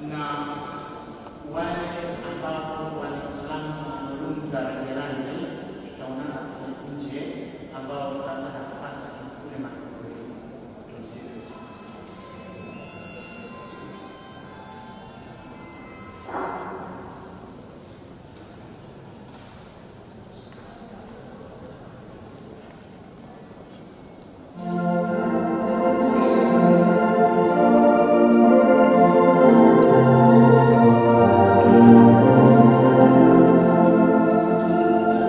na wale ambao wana salamu maalum za rangirangi tutaonana kule nje, ambao tutapata nafasi kule makaburini. Tumsifu Yesu. Thank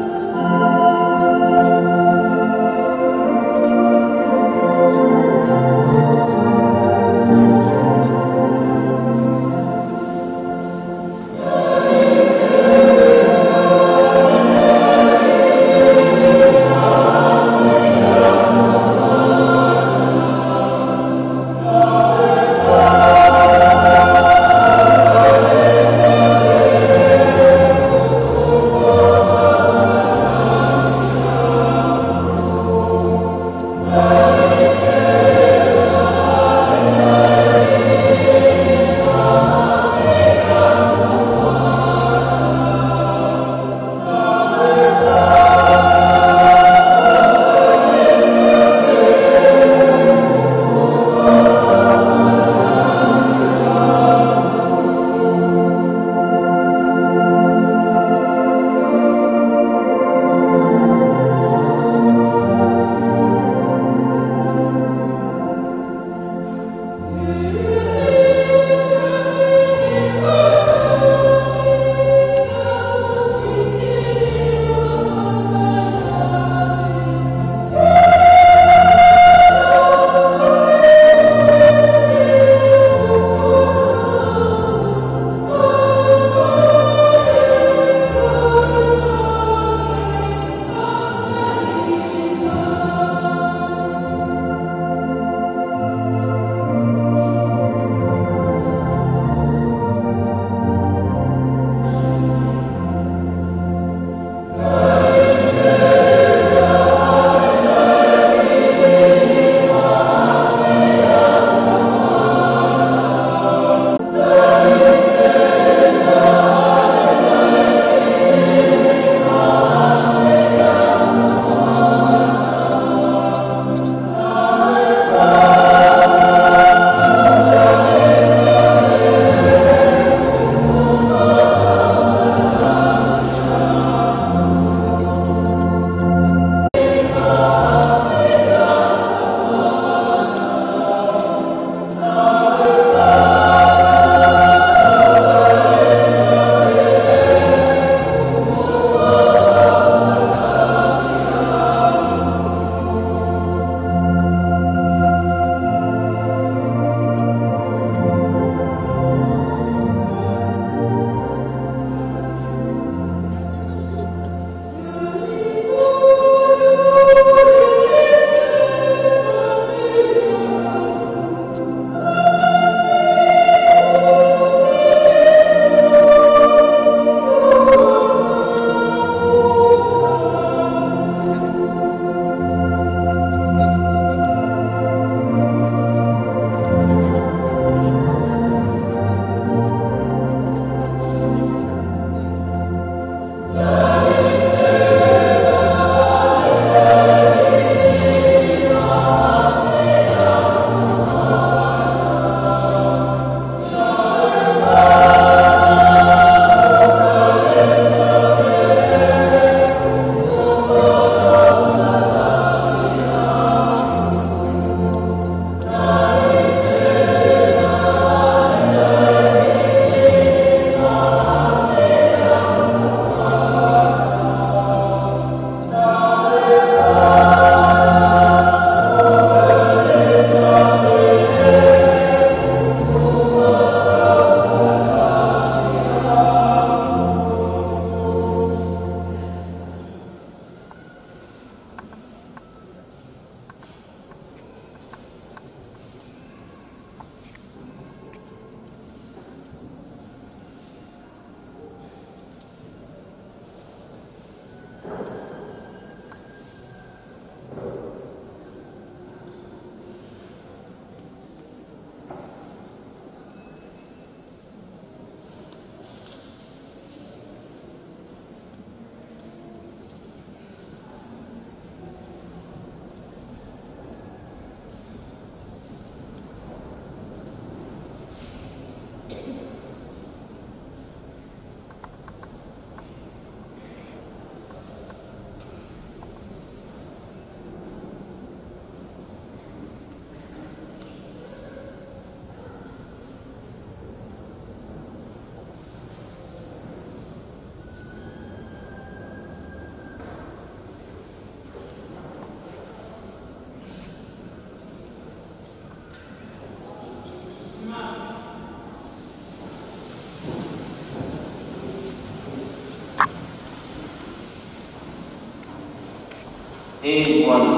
Ee Bwana,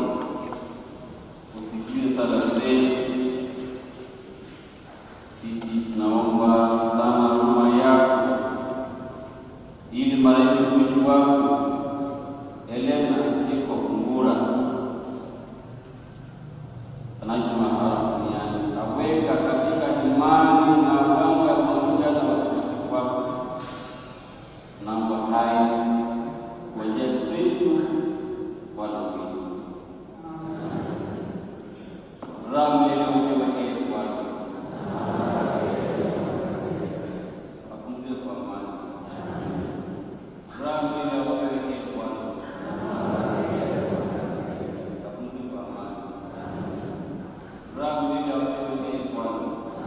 usikie sala zetu. Sisi tunaomba sana huruma yako, ili marehemu mtumishi wako Elena iko Kungura anaishi mahali duniani, aweka katika imani na mwanga pamoja na watakatifu wako. Tunaomba haya kwa njia ya Kristo Bwana wetu. Raha milele upewe ee Bwana. Apumzike kwa amani. Raha milele upewe ee Bwana. Apumzike kwa amani. Raha milele upewe ee Bwana.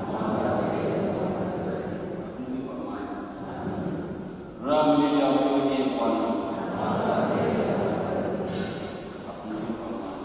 Apumzike kwa amani. Raha milele upewe ee Bwana. Apumzike kwa amani.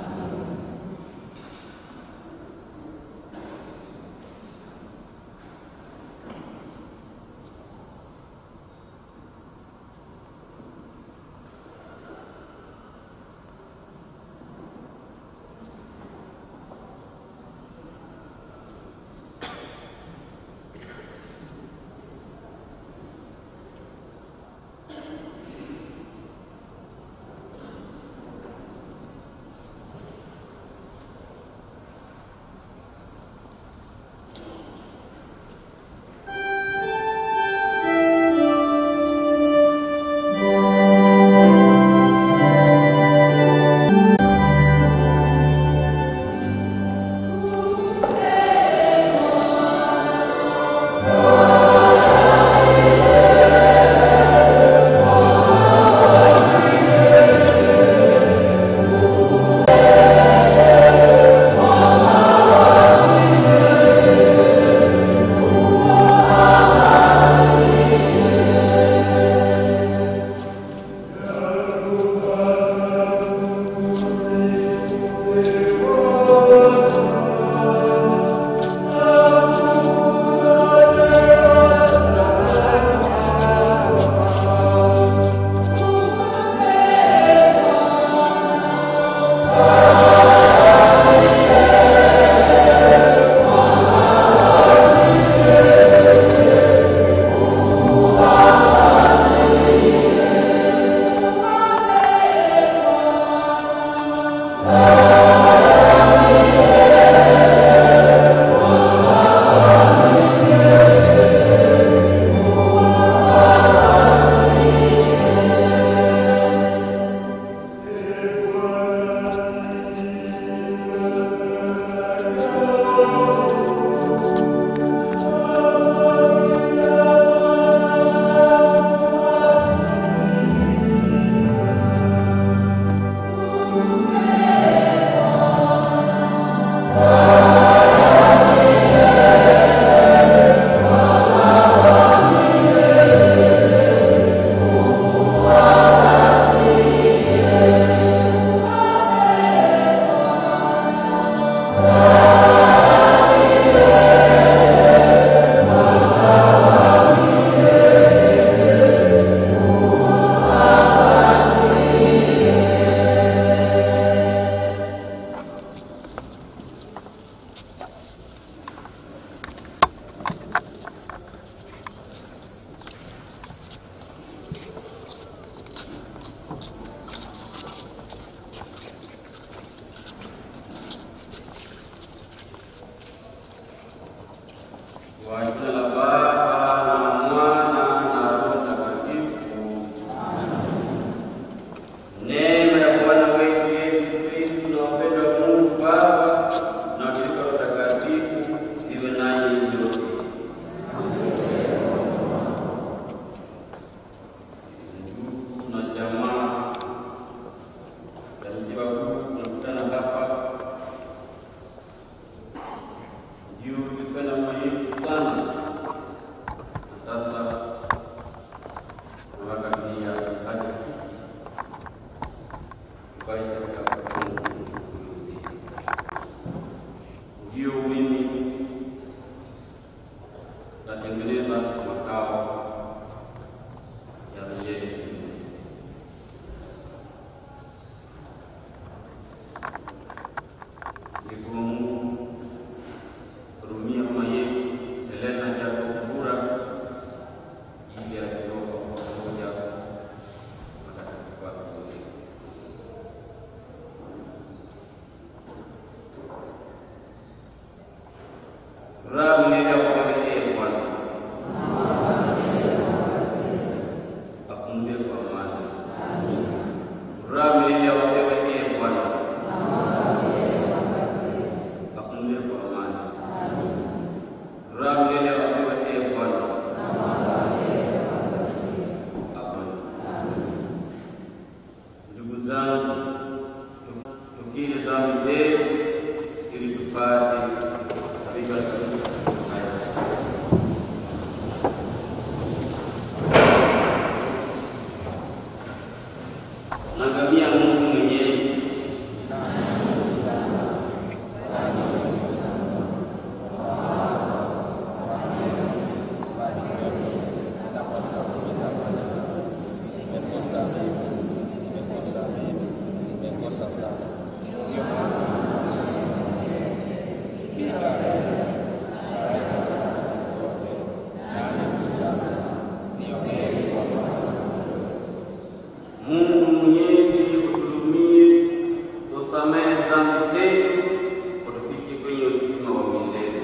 Kwa jina la Baba na Mwana na Roho Mtakatifu. Neema ya Bwana wetu Yesu Kristo na upendo wa Mungu Baba na ushirika wa Mtakatifu iwe nanyi nyote. Ndugu na jamaa ya msiba huu tunakutana hapa ndio tulikuwa na muhimu sana Raha milele ya wewe ee Bwana. Apumzike kwa amani. Raha milele ya wewe ee Bwana. Apumzike kwa amani. Raha milele ya wewe ee Bwana. Amani. Ndugu zangu, tukiri dhambi zetu ili tupate kuhesabika haya. Nangamia Mungu mwenyezi Mungu mwenyezi utuhurumie, usamehe dhambi zetu, utufikishe kwenye uzima wa milele.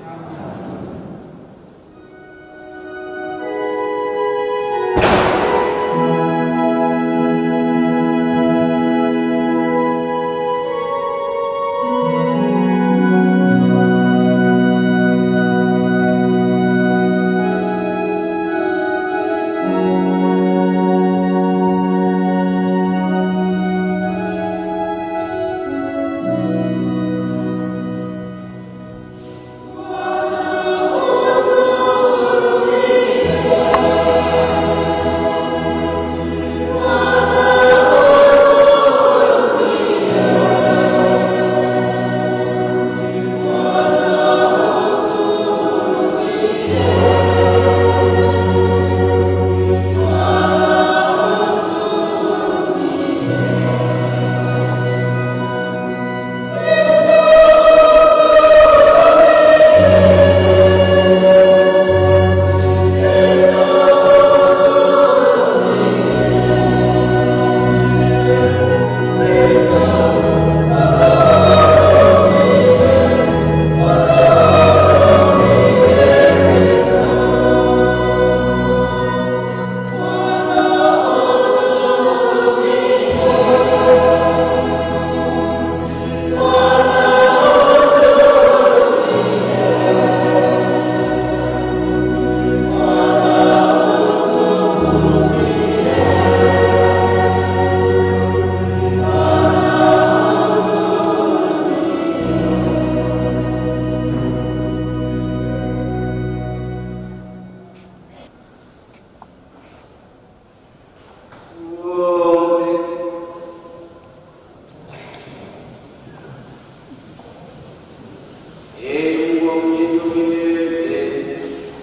Ee Mungu wa mwenyezi wa milele,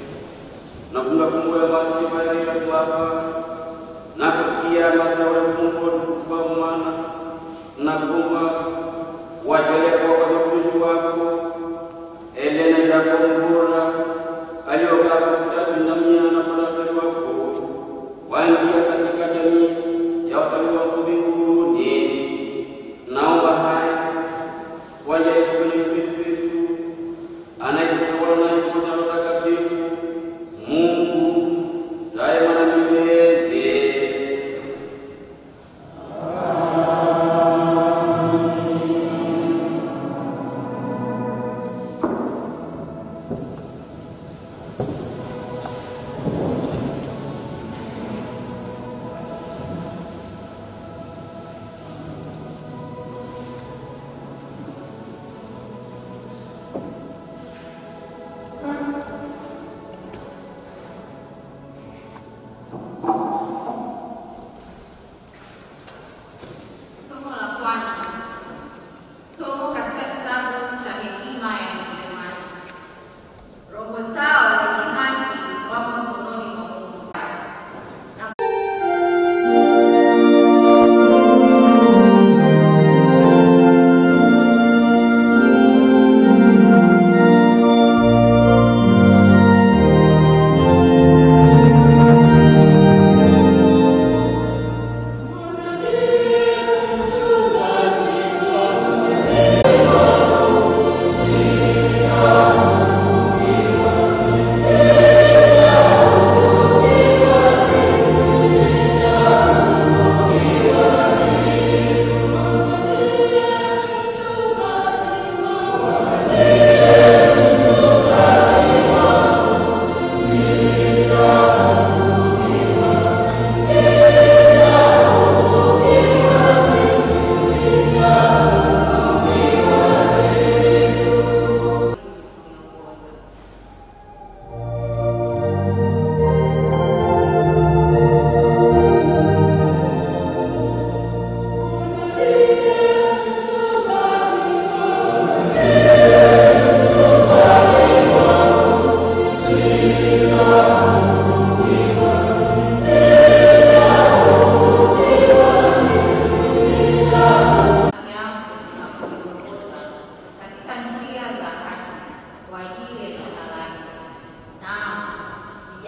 nafunga fungu ya mazima ya Yesu hapa na kutia madhabahu ya Mungu wa utukufu wa mwana na kuomba wajalie kwa kwa watumishi wako Elena Jacob Mbura aliyokaa katika dunia na kulazari wako waingia katika jamii ya ufalme wako mbinguni. Naomba haya wajalie kwenye Yesu Kristo anayetawala na yuko na Roho Mtakatifu Mungu daima na milele. Somo la kwanza. Somo katika kitabu cha hekima ya Sulemani. Roho zao wenye haki wamo mkononi mwa Mungu. Na Thank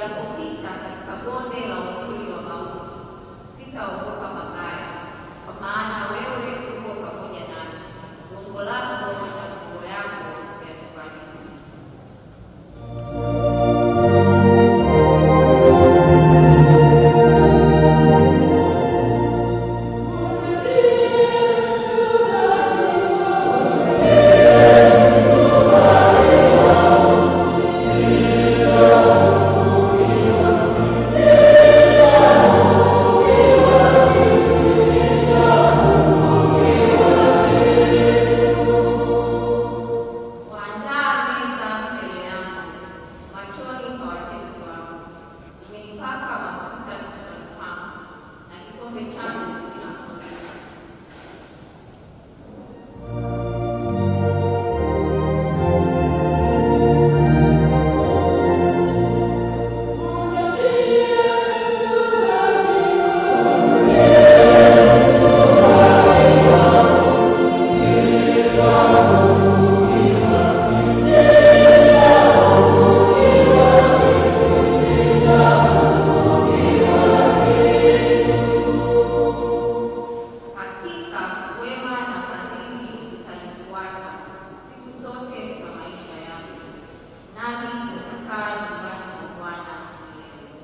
Nijapopita katika bonde la uvuli wa mauti, sitaogopa mabaya, kwa maana wewe uko pamoja nami. Gongo lako na fimbo yako yanifariji. Waandaa meza mbele yangu machoni pa watesi wangu. Umenipaka mafuta kichwani pangu, na kikombe changu kinafurika. Hakika wema na fadhili zitanifuata siku zote za maisha yangu, nami nitakaa nyumbani mwa Bwana milele.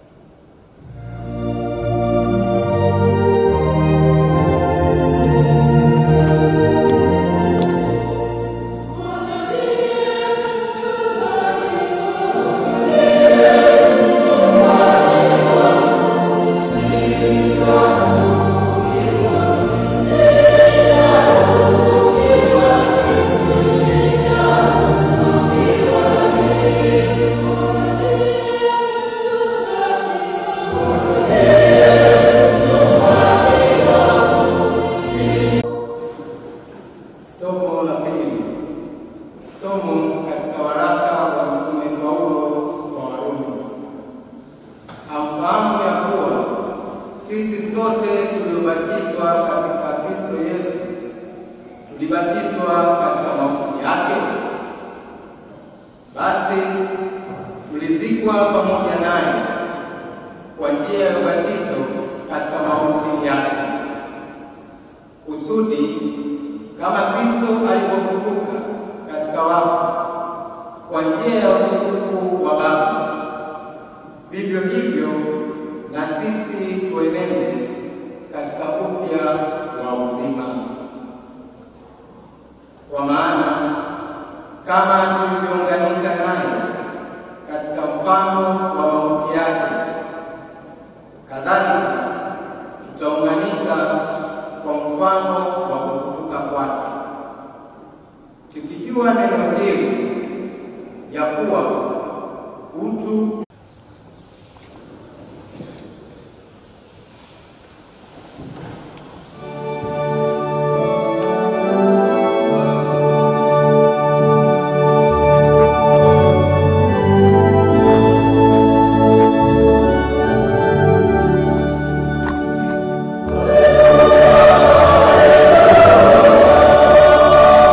Somo la pili. Somo katika waraka wa Mtume Paulo kwa Warumi. Hamfahamu ya kuwa sisi sote tuliobatizwa katika Kristo Yesu tulibatizwa katika mauti yake? Basi tulizikwa pamoja naye kwa njia ya ubatizo katika mauti yake kusudi kama Kristo alivyofufuka katika wafu kwa njia ya utukufu wa Baba, vivyo hivyo na sisi tuenende katika upya wa uzima. Kwa maana kama tulivyounganika naye katika mfano wa mauti yake, kadhalika tutaunganika kwa mfano wa kufufuka kwake, tukijua neno hili ya kuwa utu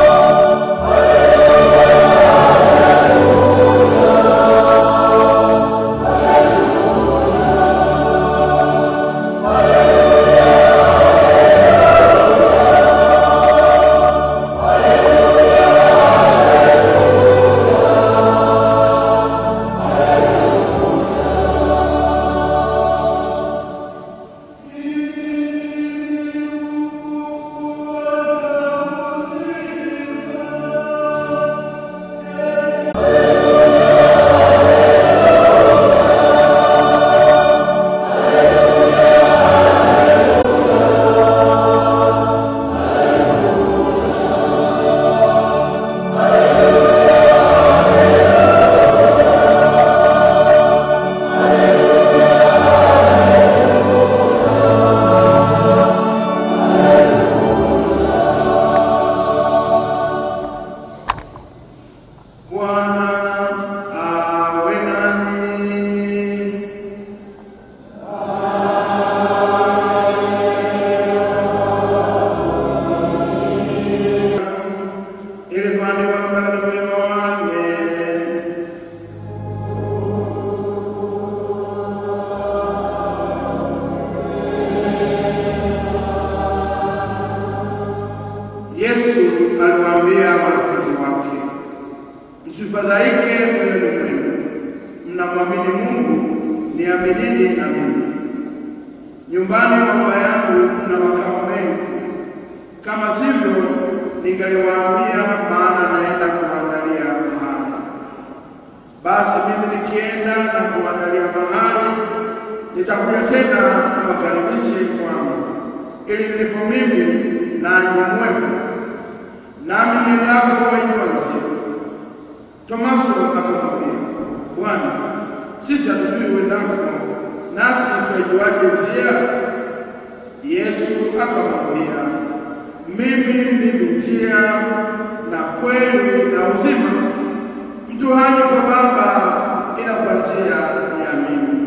Haleluya. mnamwamini Mungu, niaminini na mimi. Nyumbani mwa Baba yangu mna makao mengi, kama sivyo ningaliwaambia, maana naenda kuandalia mahali. Basi mimi nikienda na kuandalia mahali, nitakuja tena niwakaribishe kwangu, ili nilipo mimi nanyi mwepo, nami niendapo mwenyewe njia. Tomaso akamwambia, Bwana, sisi hatujui uendako, nasi twaijuaje njia? Yesu akamwambia, mimi ndimi njia na kweli na uzima. Mtu haji kwa Baba ila kwa njia ya mimi.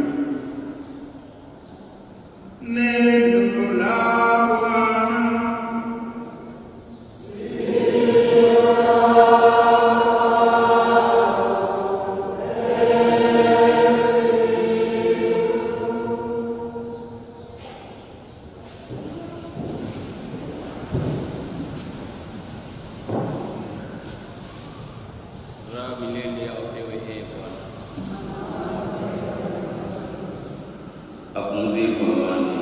Neno la Bwana. Raha milele apewe ee Bwana. Apumzike kwa amani.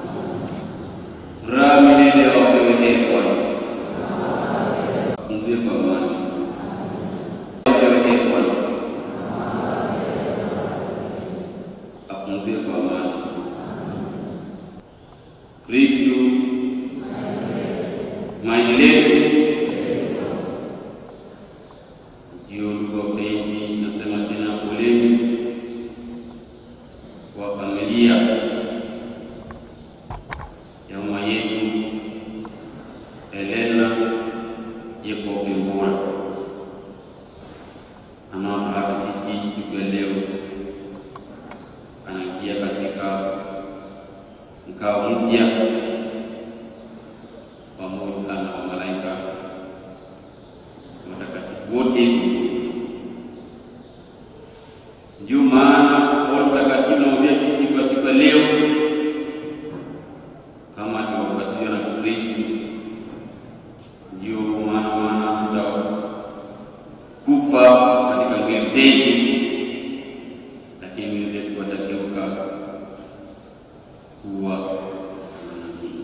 Raha milele apewe ee Bwana. Apumzike kwa amani. Apewe ee Bwana. Apumzike kwa amani. Kristo maendeleo ndio ndugu wapenzi, nasema tena poleni kwa familia ya mama yetu Helena Jacob Mbura anaotaaka sisi siku ya leo, anaingia katika mkao mpya pamoja na wamalaika watakatifu wote. Ndio maana Roho Mtakatifu anaambia sisi kwa siku ya leo, kama tulivyobatizwa na Kristo, ndio maana maana tutakufa katika mwili zetu, lakini mwili zetu watageuka kuwa manabii.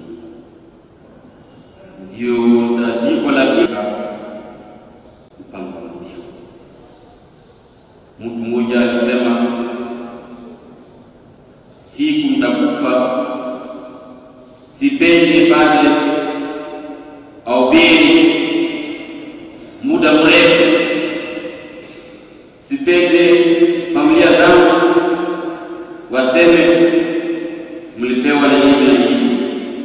Ndio taziko la kika mpango mpya. Mtu mmoja alisema, siku mtakufa, sipendi pale aubiri muda mrefu, sipende familia zangu waseme mlipewa na hivi na hivi.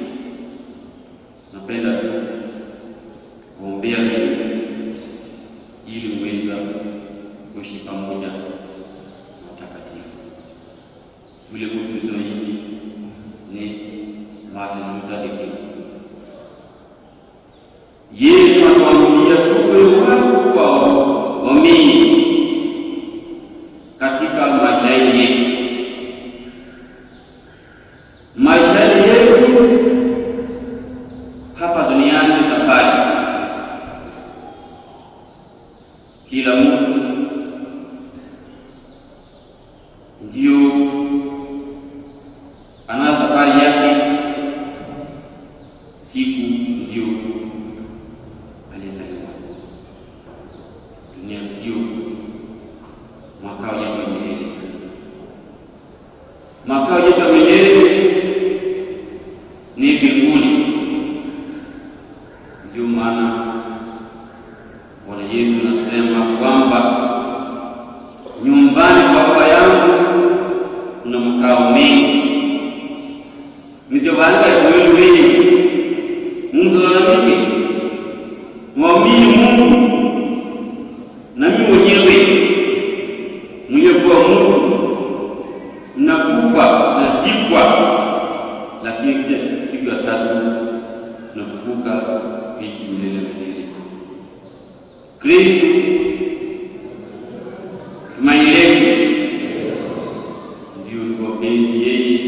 Napenda tu kuombea hivi ili uweza kuishi pamoja na watakatifu. Yule mtu alisema hivi ni Martin Luther King. Yesu atuambia tuwe watu wa waamini katika maisha yetu. Maisha yetu hapa duniani ni safari. Kila mtu ndio ana safari yake, siku ndio alizaliwa. Dunia sio makao yetu ya milele. Makao yetu ya milele ni mbinguni. Ndio maana Bwana Yesu anasema kwamba nyumbani kwa Baba yangu kuna makao mengi, nivyowaanga kwenu wengi mzalalamike, mwamini Mungu na mimi mwenyewe mliyekuwa mtu mnakufa nazikwa, lakini kisha siku ya tatu nafufuka kuishi milele milele. Kristo tumaini letu ndio ndugu wapenzi, yeye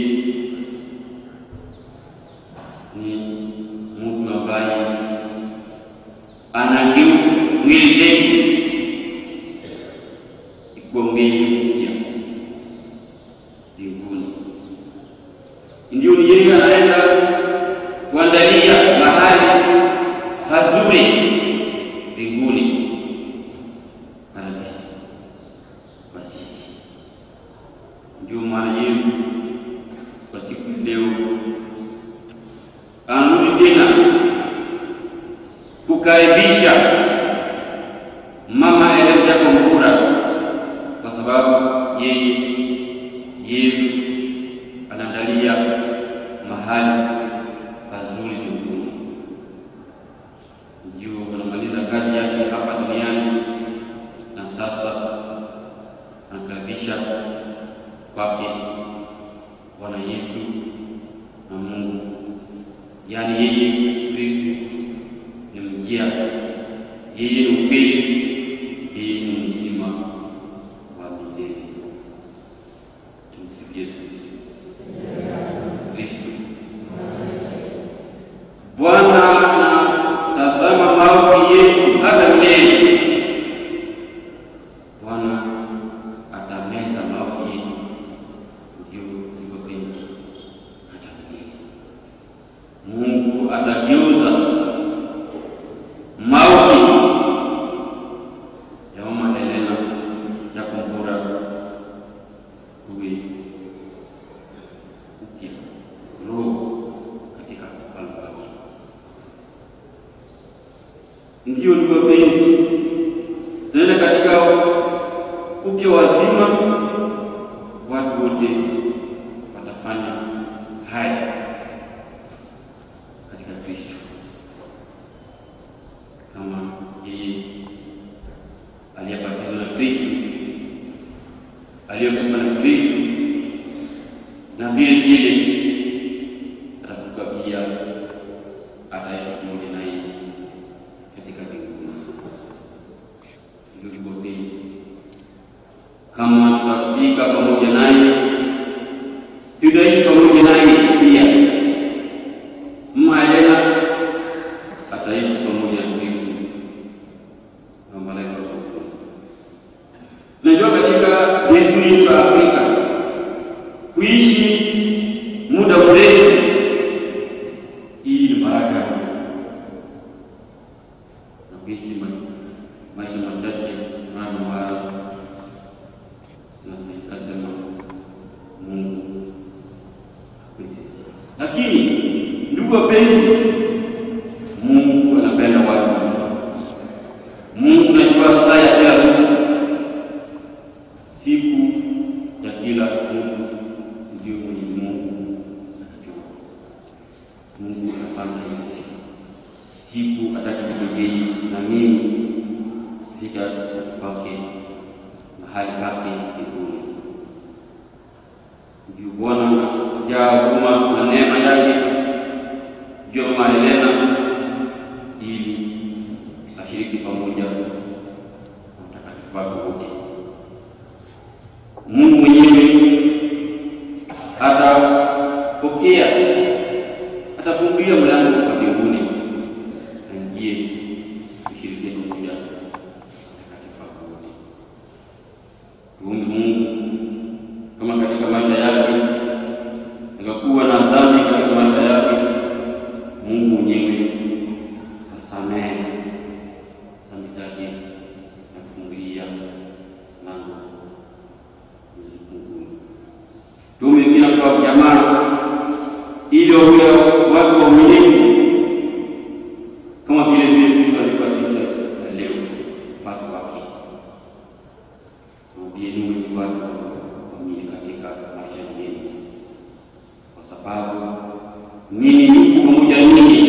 ni mtu ambaye anageuka mwili zetu ikuwa mwili mpya Mbinguni yeye anaenda kuandalia mahali pazuri mbinguni, paradisi kwa sisi. Ndio maana Yesu kwa siku ya leo anarudi tena kukaribisha mama Elena Jacombura kwa sababu yeye Yesu anaandalia mahali pazuri mbinguni. Ndio anamaliza kazi yake hapa duniani, na sasa anakaribisha kwake Bwana Yesu na Mungu, yaani yeye Kristo ni njia, yeye ni ukweli, yeye ni uzima wa milele. Tumsifu Yesu Kristo. Kristo Bwana anatazama maovu yetu hata milele. Bwana atameza maovu yetu, ndio ndio penzi hata milele. Mungu atageuza maovu ya mama Helena Jacombura kuwe upya roho katika ufalme wake. Ndio ndio penzi, tunaenda katika upya wazima, watu wote watafanya haya katika Kristo kama yeye aliyebatizwa na Kristo, aliyekufa na Kristo, na vile vile atafuka pia, ataishi pamoja naye katika mbinguni. Hilo ndilo penzi. Kama tutafika pamoja naye, tutaishi pamoja naye pia. Mama Helena ataishi pamoja na Kristo na malaika wa Mungu. Najua katika desturi yetu ya Afrika kuishi muda mrefu, hii ni baraka na kuishi ma- maisha machache mara mara, nasema Mungu akubariki. Lakini ndugu wapenzi, Mungu anapenda watu. Mungu anajua saa ya kila mtu, siku ya kila mtu, ndio Mwenyezi Mungu anajua. Mungu anapanga hizi siku atakapogei na mimi fika kwake mahali pake mbinguni. Ndio Bwana jaa huruma na neema yake juu ya mama Helena ili ashiriki pamoja na watakatifu wake wote. Mungu mwenyewe atapokea, atafungulia mlango wa mbinguni, aingie kushirikia pamoja na watakatifu wake wote. Tuombe Mungu kama katika maisha yake akakuwa na dhambi katika maisha yake, Mungu mwenyewe asamehe dhambi zake na kufungulia lango mbinguni. Tuombe pia kwa jamaa ili wawe watu waaminifu kama vile vile Kristo alikuwa sisi ya leo mfasi wake. Mwambieni wengi watu waamini katika maisha yenu, kwa sababu mimi niko pamoja ninyi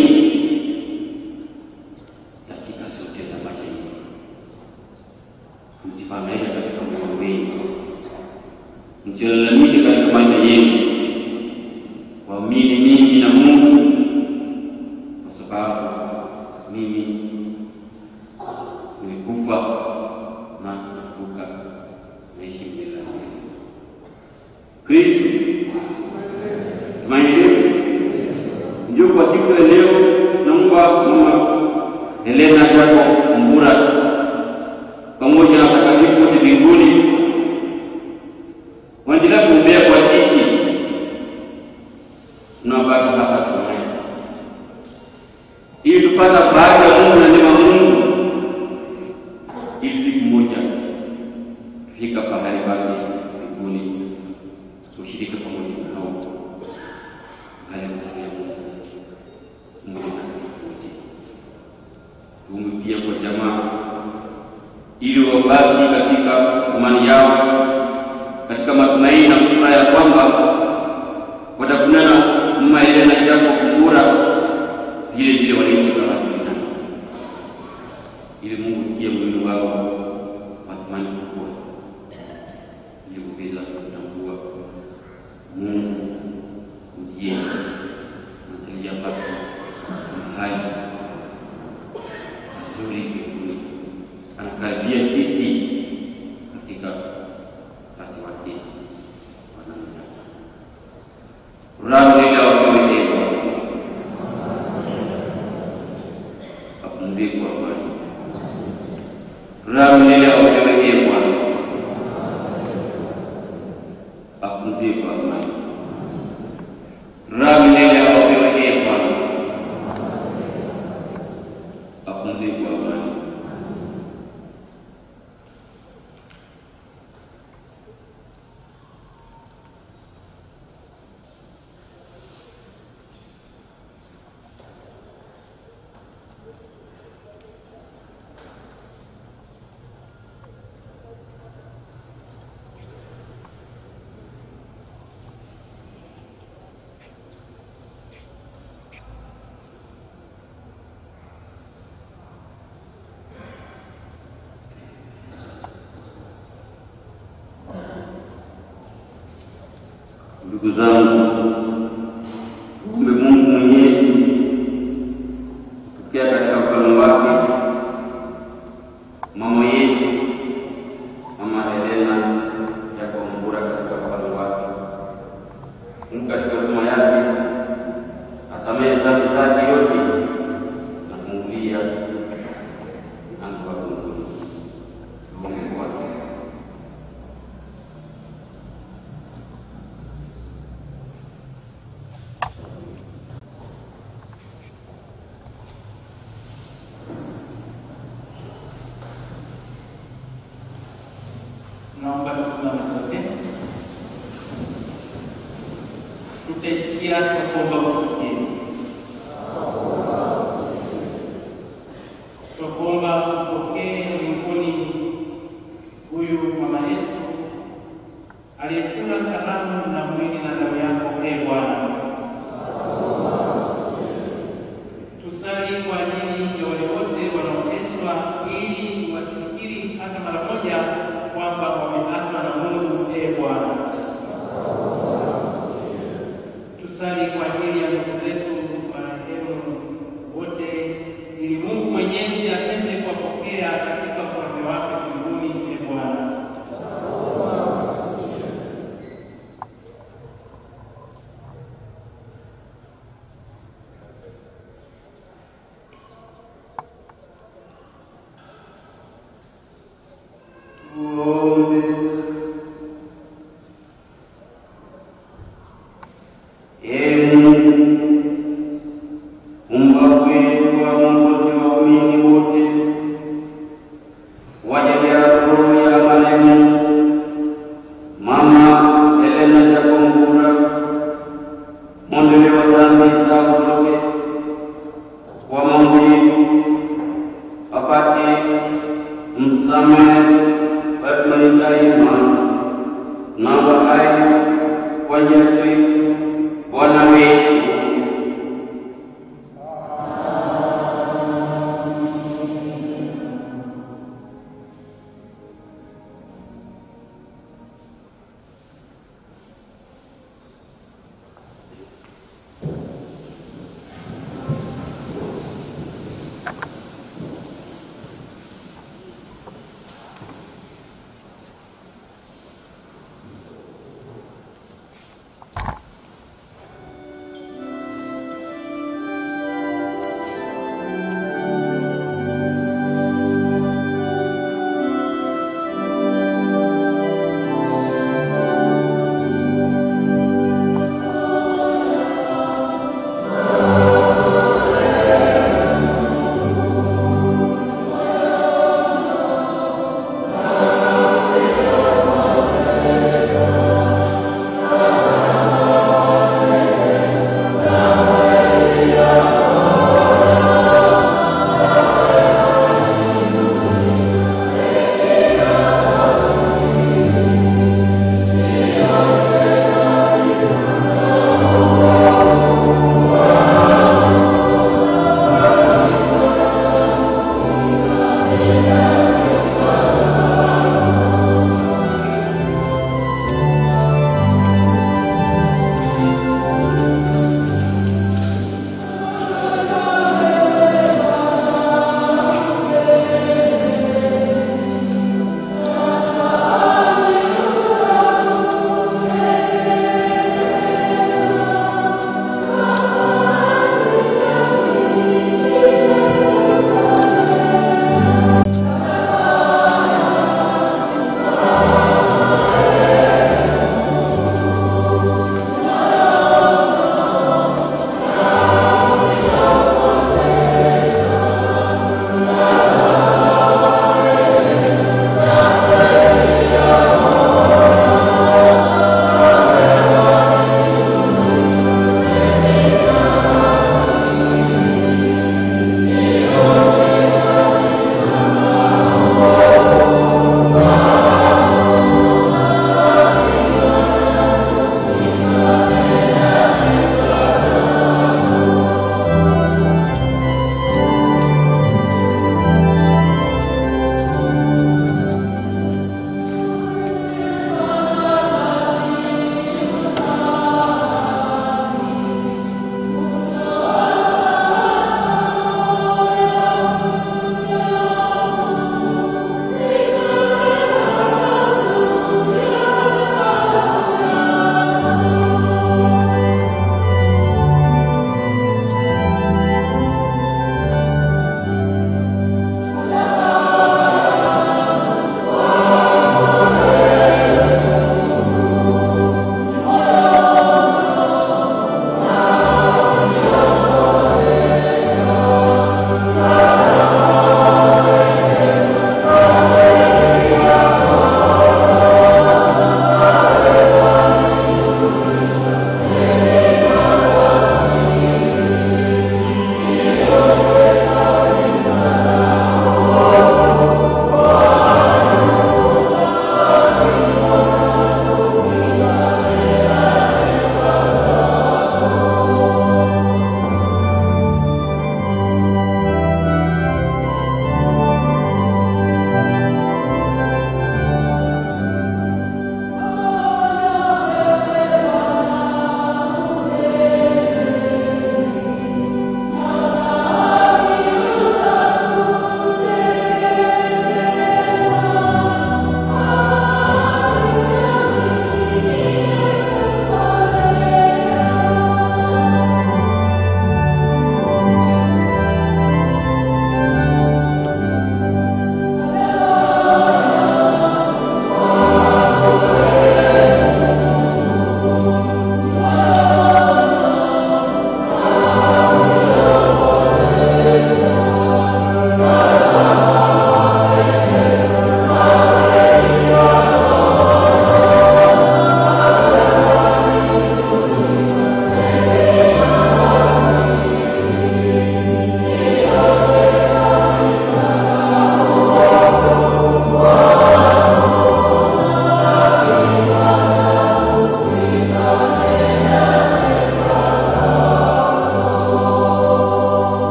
dakika zote za maisha yenu. Msifadhaike katika moyo wenu, msilalamike katika maisha yenu, waamini mimi na Mungu, kwa sababu mimi nilikufa na kufufuka, naishi milele na milele. Kristo tumaini letu ndio kwa siku ya leo, naomba mama Helena Jacob Mbura pamoja na watakatifu wote mbinguni waendelea kuombea kwa sisi na wake mbinguni, ushirika pamoja nao hali kusema Mungu anakufuti. Tuombe pia kwa jamaa ili wabaki katika imani yao katika matumaini na furaha ya kwamba watakunana mama ile na Jacob Mbura vile vile wanaishi kama binadamu, ili Mungu pia mwili wao matumaini kubwa, ili kuweza kutambua Mungu ndiye angalia basi mahali mazuri mbinguni, anakaribia sisi katika kazi wake wanamtaka Raha wakiwekewa wapumziko amani. Raha milele wakiwekewa wapumziko amani. Raha milele wakiwekewa wapumziko amani. Ndugu zangu, kumbe Mungu Mwenyezi tukia katika ufalme wake mama yetu Mama Helena Jacob Mbura katika ufalme wake. Mungu katika huruma yake asamehe dhambi zake yote na kumfungulia mlango wa mbinguni. Tuombe kwake. Naomba tusimame sote, tutaitikia kwa kuomba kusikia. Twakuomba upokee mbinguni huyu mama yetu aliyekula karamu na mwili na damu yako, e Bwana. Tusali kwa ajili ya wale wote wanaoteswa, ili wasifikiri hata mara moja kwamba wameachwa na Mungu, e Bwana. Tusali kwa ajili ya ndugu zetu marehemu wote, ili Mungu Mwenyezi apende kuwapokea katika ufalme wake mbinguni, e Bwana. Tuombe. Ee Mungu, Muumba wetu wa Mwokozi wa waumini wote, wajalia roho ya marehemu Mama Helena Jacob Mbura, mwondolee wa dhambi zao zote kwa maombi yetu, apate msamehe wetu daima na wahai kwa njia ya Kristo Bwana wetu.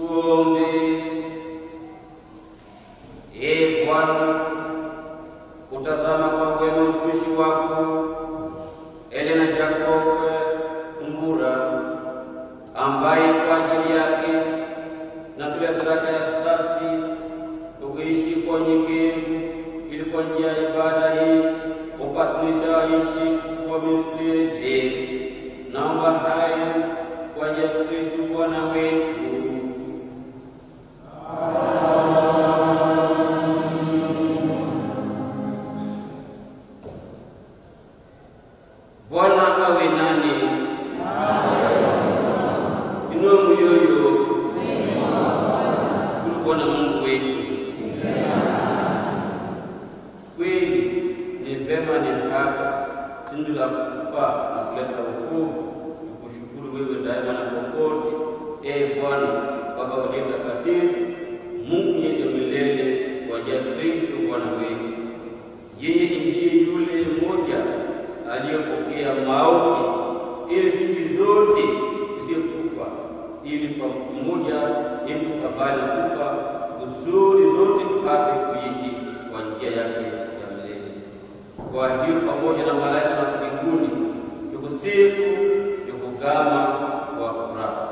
Tuombe. Ee Bwana, utazama kwa wema mtumishi wako Elena Jacob Mbura ambaye kwa ajili yake natolea sadaka ya safi tukiishi kwa unyenyekevu, ili kwa njia ya ibada hii upatanisha aishi kufa milele. Naomba hayo kwa njia ya Kristo Bwana wetu. Bwana awe nani? Inua mioyo. Shukuru Bwana Mungu wetu. Kweli ni vema, ni haki, tendo la kufaa na kuleta wokovu, tukushukuru wewe daima na popote. Ee Bwana Baba uliye mtakatifu, Mungu mwenye milele, kwa njia ya Kristo Bwana wetu. Yeye ndiye yule mmoja aliyepokea mauti ili sisi zote tusiyekufa, ili kwa mmoja yetu kabali kufa kusudi zote tupate kuishi kwa njia yake ya milele. Kwa hiyo pamoja na malaika na mbinguni tukusifu, tukugama kwa furaha.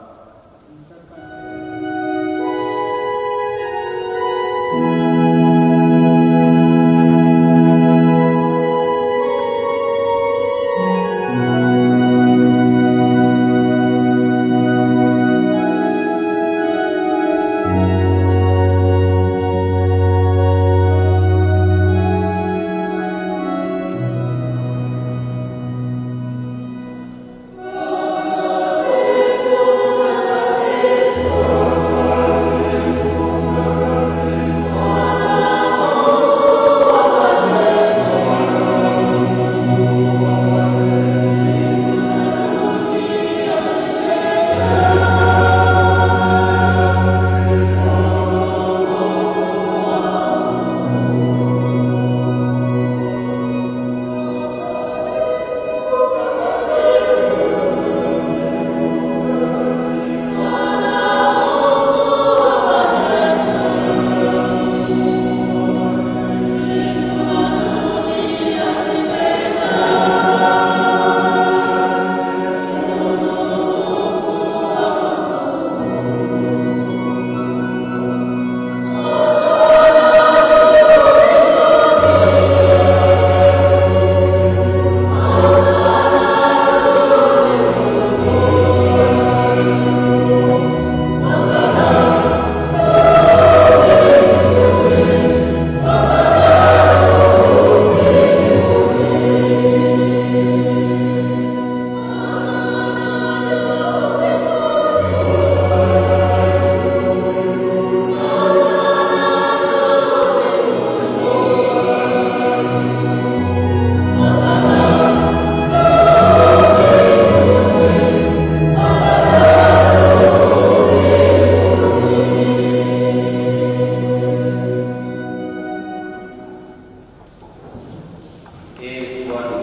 Ee Bwana,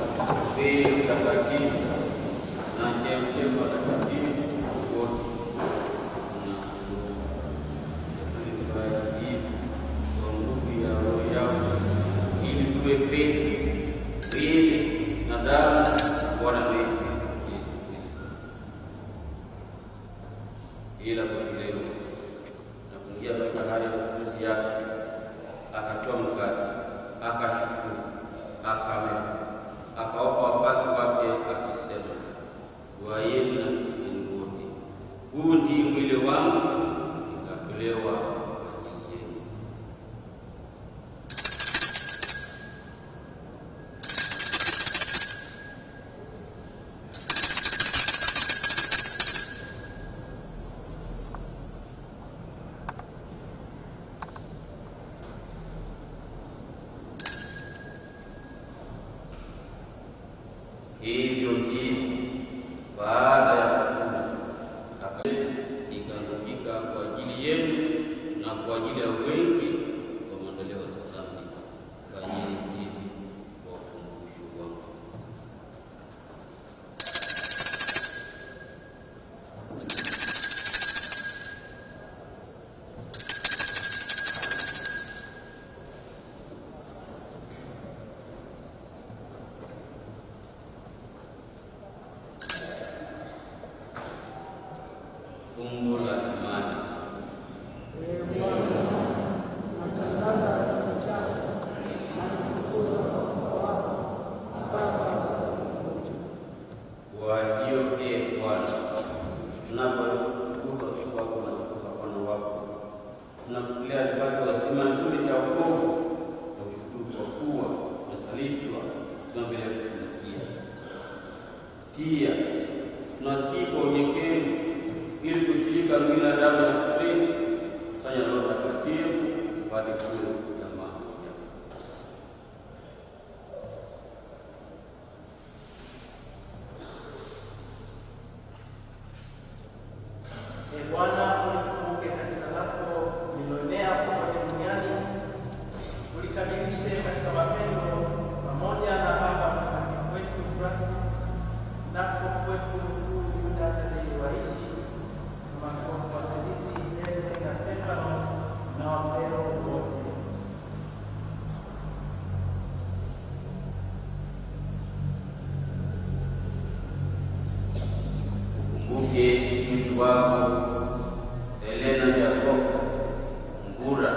wewe mtakatifu na chemchemi watakatifu wote, tunakubariki kwa nguvu ya Roho yako, ili tuwe petu mwili na damu ya Bwana wetu Yesu Kristo. Ila kwetu leo na kuingia katika hali ya matumizi yake, akatoa mkate, akashukuru, akamega, akawapa wafuasi wake akisema, Twaeni na kunyweni wote, huu ndiye mwili wangu ikatolewa kwa ajili yenu. Hivyo hivyo baada ya kula aka- ikaangukika kwa ajili yenu na kwa ajili ya wengi kwa maondoleo ya dhambi. Fanyeni hivi kwa ukumbusho wangu. tunakulea tupate wazima kile cha wokovu na ushukuru kwa kuwa tunasalishwa tuna mbele ya kutumikia. Pia tunasihi kwa unyenyekevu ili kushirika mwili na damu ya Kristo, kusanya Roho Mtakatifu upate kuwa jamaa moja. Ee Bwana, ulikumbuke kanisa lako lililoenea kote duniani, ulikamilishe katika mapendo pamoja na Baba Mtakatifu wetu Francis na askofu wetu mkuu Yuda Tadei Waichi na maaskofu wasaidizi Henry na Stefano na wapeo wote. Kumbuke mtumishi wako Elena Jacobo Ngura,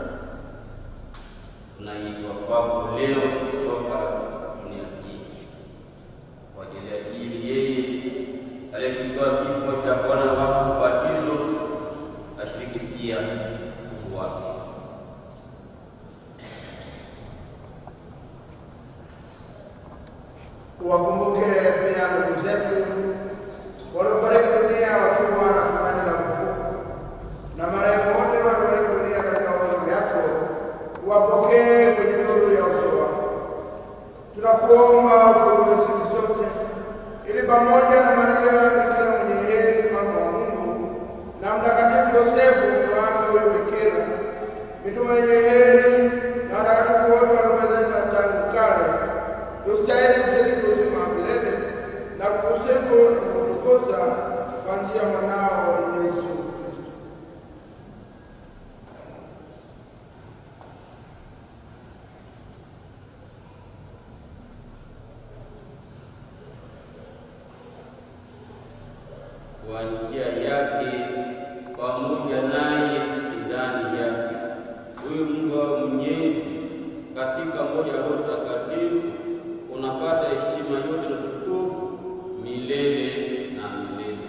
tunaitwa kwako leo kutoka dunia hii kwa ajili ya ajili yeye aliyeshirikwa kifo cha Bwana wako ubatizo, ashiriki pia ufufuo wake. Uwakumbuke pia ndugu zetu waliofariki dunia wakiwa na tumaini la ufufuko, na marehemu wote waliofariki dunia katika huduma yako, uwapokee kwenye nuru ya uso wako. Tunakuomba utuombee sisi sote, ili pamoja na Maria Bikira mwenye heri, mama wa Mungu, na Mtakatifu Yosefu mume wake huyo Bikira, mitume wenye heri na watakatifu wote waliopendeza tangu kale, tustahili kushiriki uzima wa milele na kukusifu na kukutukuza kwa njia ya mwanao Yesu Kristo. kwa njia yake pamoja naye ndani yake. Huyu Mungu wa Mwenyezi katika moja Roho Mtakatifu unapata heshima yote na utukufu milele na milele.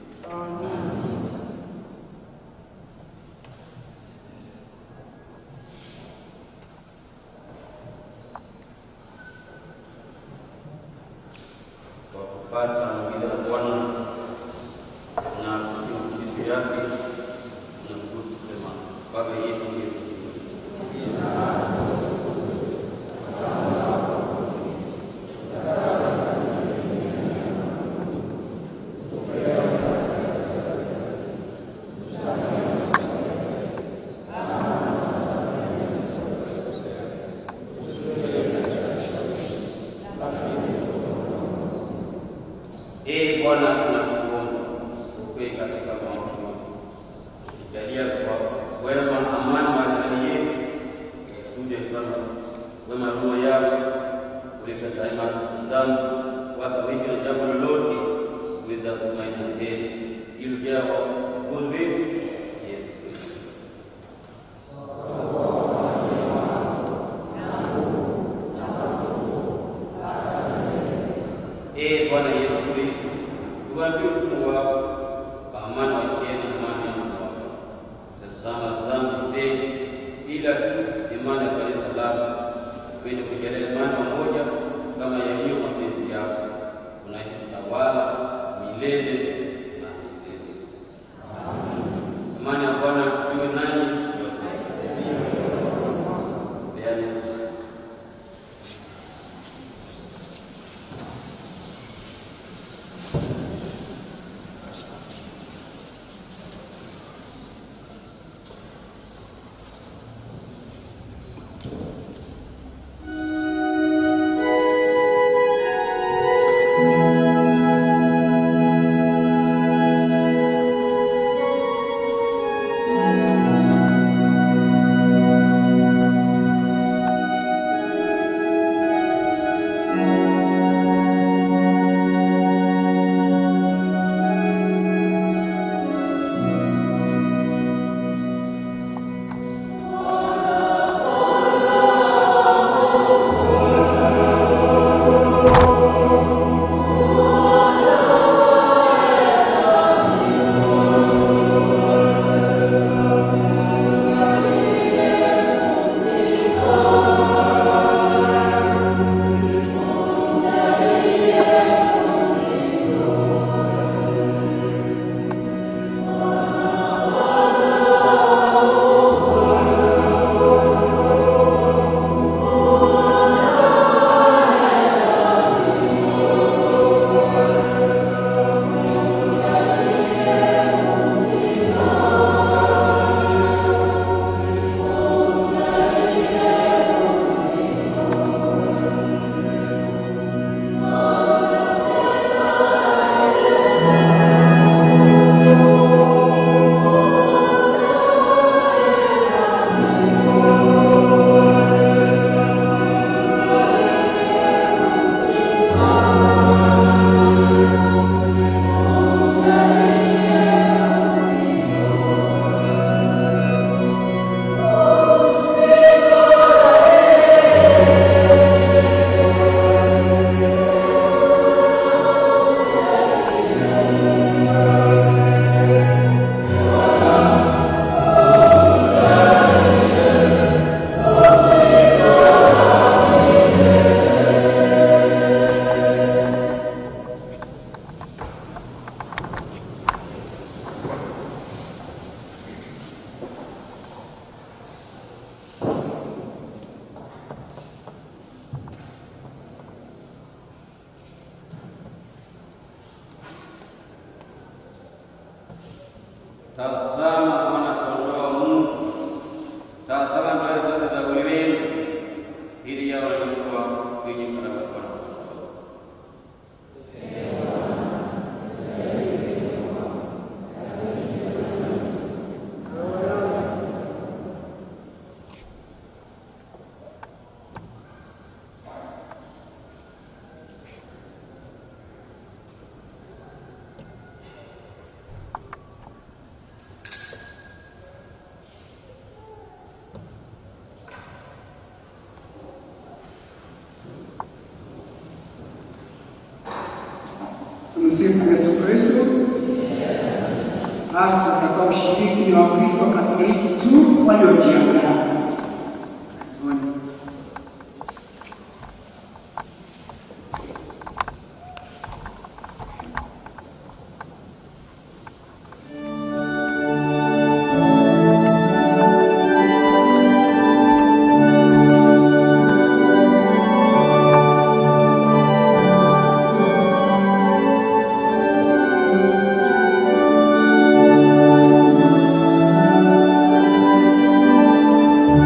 Kwa kufuata maagizo ya Bwana na kutii mafundisho yake, tunashukuru kusema Baba yetu uliye mbinguni, Ee Bwana, tunakuomba upe katika maono yako, ukijalia kwa wema amani maishani yetu, usuje sana wema roho yako kuleta daima zangu wasawishi na jambo lolote kuweza kutumaini na heri ili ujao uongozi wetu Yesu Kristo. Ee Bwana Yesu Kristo, tuwaambie utume wako kwa amani wakieni amani ya moyo wako. Usisahau dhambi zetu, ila tu imani ya kanisa lako kwenye kujalia imani pamoja kama yaliyo mapenzi yako. Unaishi kutawala milele na milele. Amani ya Bwana iwe nanyi nyote. Peane Ee Tumsifu Yesu Kristo. Basi utakuwa mshiriki wa Wakristo Katoliki tu waliojiandaa. Asante. Thank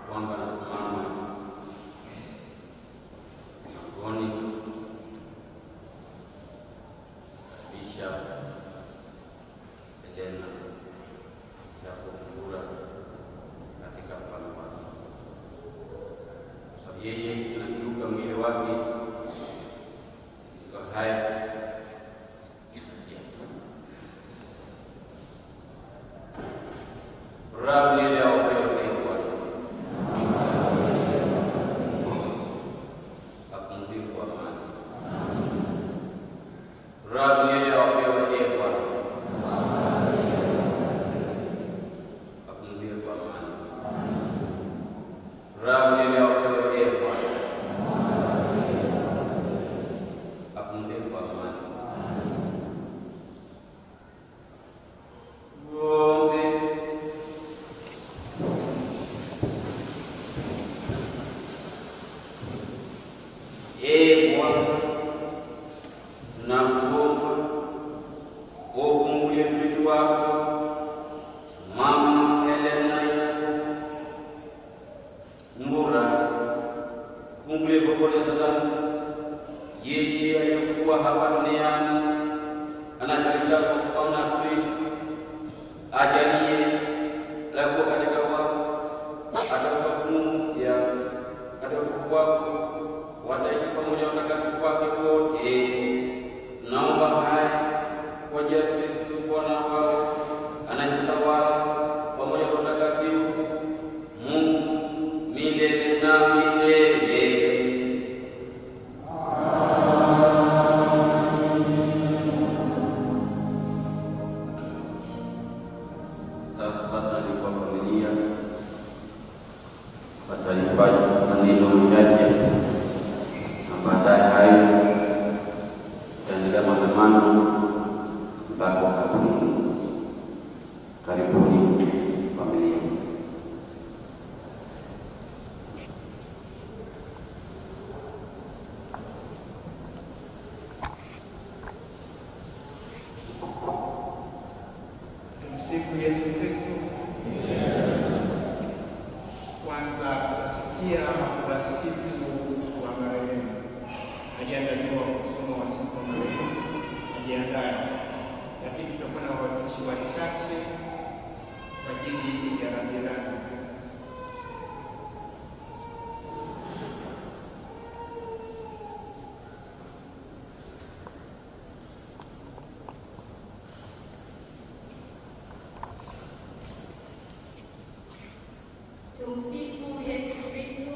kwamba nasimama mlangoni Bishop Elena Jacob Mvura katika mfano wake, kwa sababu yeye anakiuka mwili wake iko haya Raha milele awapewe heri Bwana. Apumzike kwa amani. Raha milele awapewe heri Bwana. Apumzike kwa amani. Raha milele awapewe heri Bwana. Apumzike kwa amani. Tuombe. Ee Bwana, tunakuomba ufungulie mtumishi wako Mama Elena Yakobo Mvura, fungulie vovole sasa, yeye aliyekuwa hapa duniani anashirika kwa kufana na Kristo, ajalie la kuwa katika wafu atakapofumu ya katika utukufu wako wataishi pamoja na watakatifu wake wote. Naomba haya kwa njia ya Kristo Bwana wao anayetawala pamoja na watakatifu Mungu milele na milele. Sasa nalikuwa familia watalifaji maneno machache na baadaye hayo itaendelea maandamano mpaka wakati Mungu. Karibuni familia. Tumsifu Yesu Kristo. Kwanza tutasikia wasifu wa marehemu. Aliandaliwa kusoma wasifu wa marehemu, ajiandaye, lakini tutakuwa na wawakilishi wachache kwa ajili ya rambirambi. Tumsifu Yesu Kristo.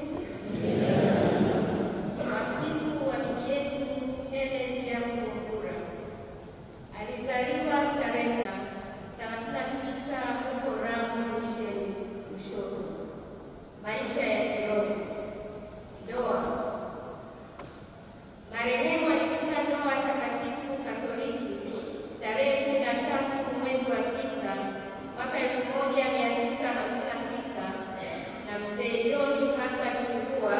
Wasifu wa bibi yetu Helen Jacob Mvura. Alizaliwa tarehe 39 huko Ramu Mission, Lushoto. Maisha ya kiroho. Ndoa. Marehemu alifunga ndoa takatifu Katoliki tarehe 13 mwezi wa 9 mwaka 1959 na mzee John Hassan Kibua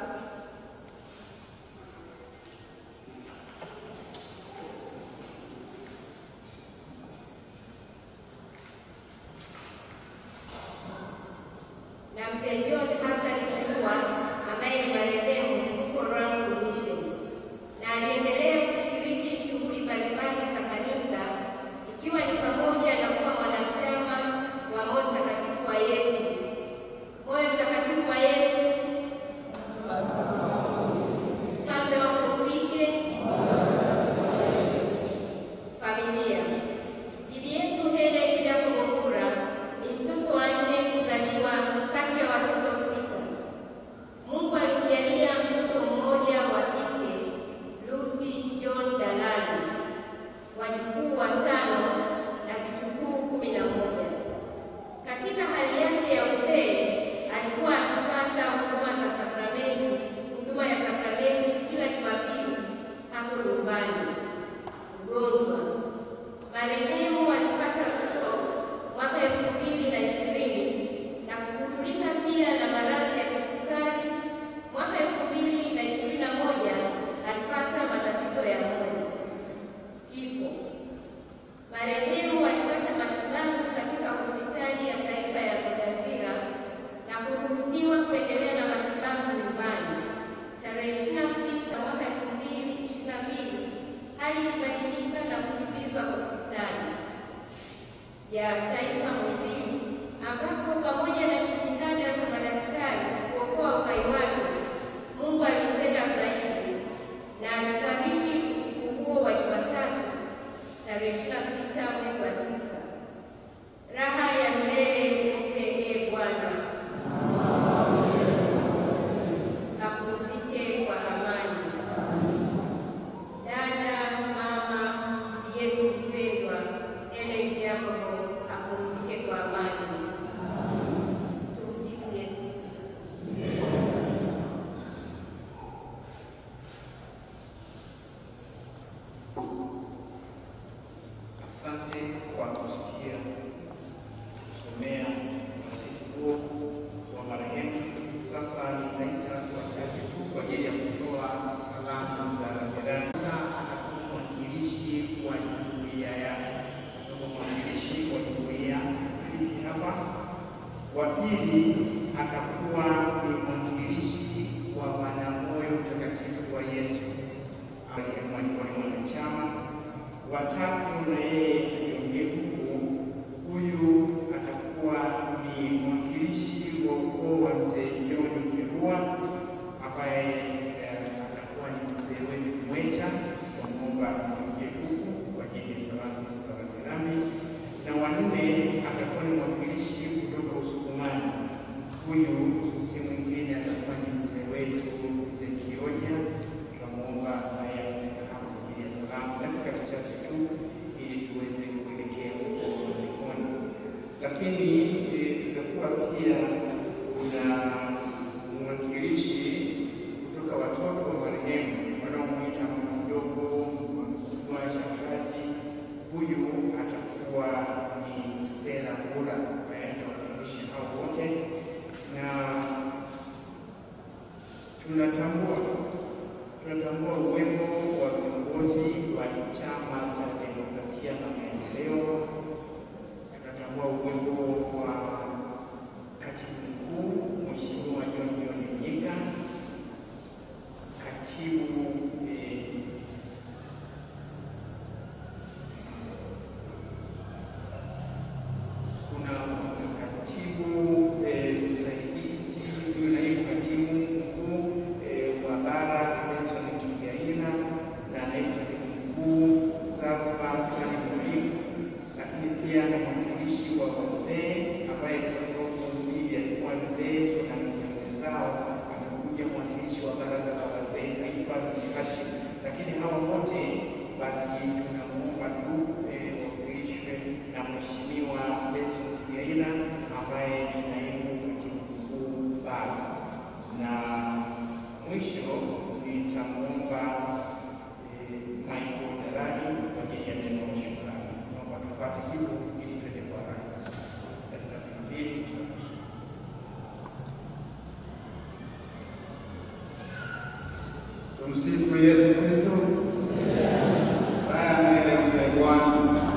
na mzee John Hassan Kibua ambaye ni marehemu huko Rangu Mission, na aliendelea kushiriki shughuli mbalimbali za kanisa ikiwa ni pamoja na kuwa mwanachama wa Moyo Mtakatifu wa Yesu. Moyo Mtakatifu wa Yesu, mfalme wako ufike. Familia. Bibi yetu Helen Jacob Mvura ni mtoto wa nne kuzaliwa kati ya watoto sita. Mungu alimjalia mtoto mmoja wa kike, Lucy si mwingine atakuwa ni mzee wetu mzee Kioja. Tunamwomba naye afike hapa kwa ajili ya salamu dakika chache tu, ili tuweze kuelekea huko mazikoni. Lakini eh, tutakuwa pia kuna mwakilishi kutoka watoto wa marehemu wanaomwita mama mdogo, mkubwa, shangazi. Huyu atakuwa ni Stella Mbura ambaye atawakilisha hao wote, na tunatambua tunatambua uwepo wa viongozi wa Chama cha Demokrasia na Maendeleo. Tunatambua uwepo wa katibu mkuu Mheshimiwa John John Mnyika, katibu eh, kuna katibu eh, msaidizi huyu naibu katibu mkuu eh, wa bara Benson Kigaila na naibu katibu mkuu Zanzibar Salim Mwalimu, lakini pia na mwakilishi wa wazee ambaye kwa sababu bibi alikuwa mzee na mzee mwenzao amekuja mwakilishi wa baraza la wazee taifa mzee Hashim, lakini hawa wote basi tunamuomba tu eh, wakilishwe na mheshimiwa Benson Kigaila ambaye ni naibu katibu mkuu bara, na mwisho nitamwomba eh, Michael Darani kwa ajili ya neno la shukrani. Naomba tufuate hivyo ili tuende kwa haraka kabisa. Dakika mbili tunaisha. Tumsifu Yesu Kristo. Haya mbele ya Bwana.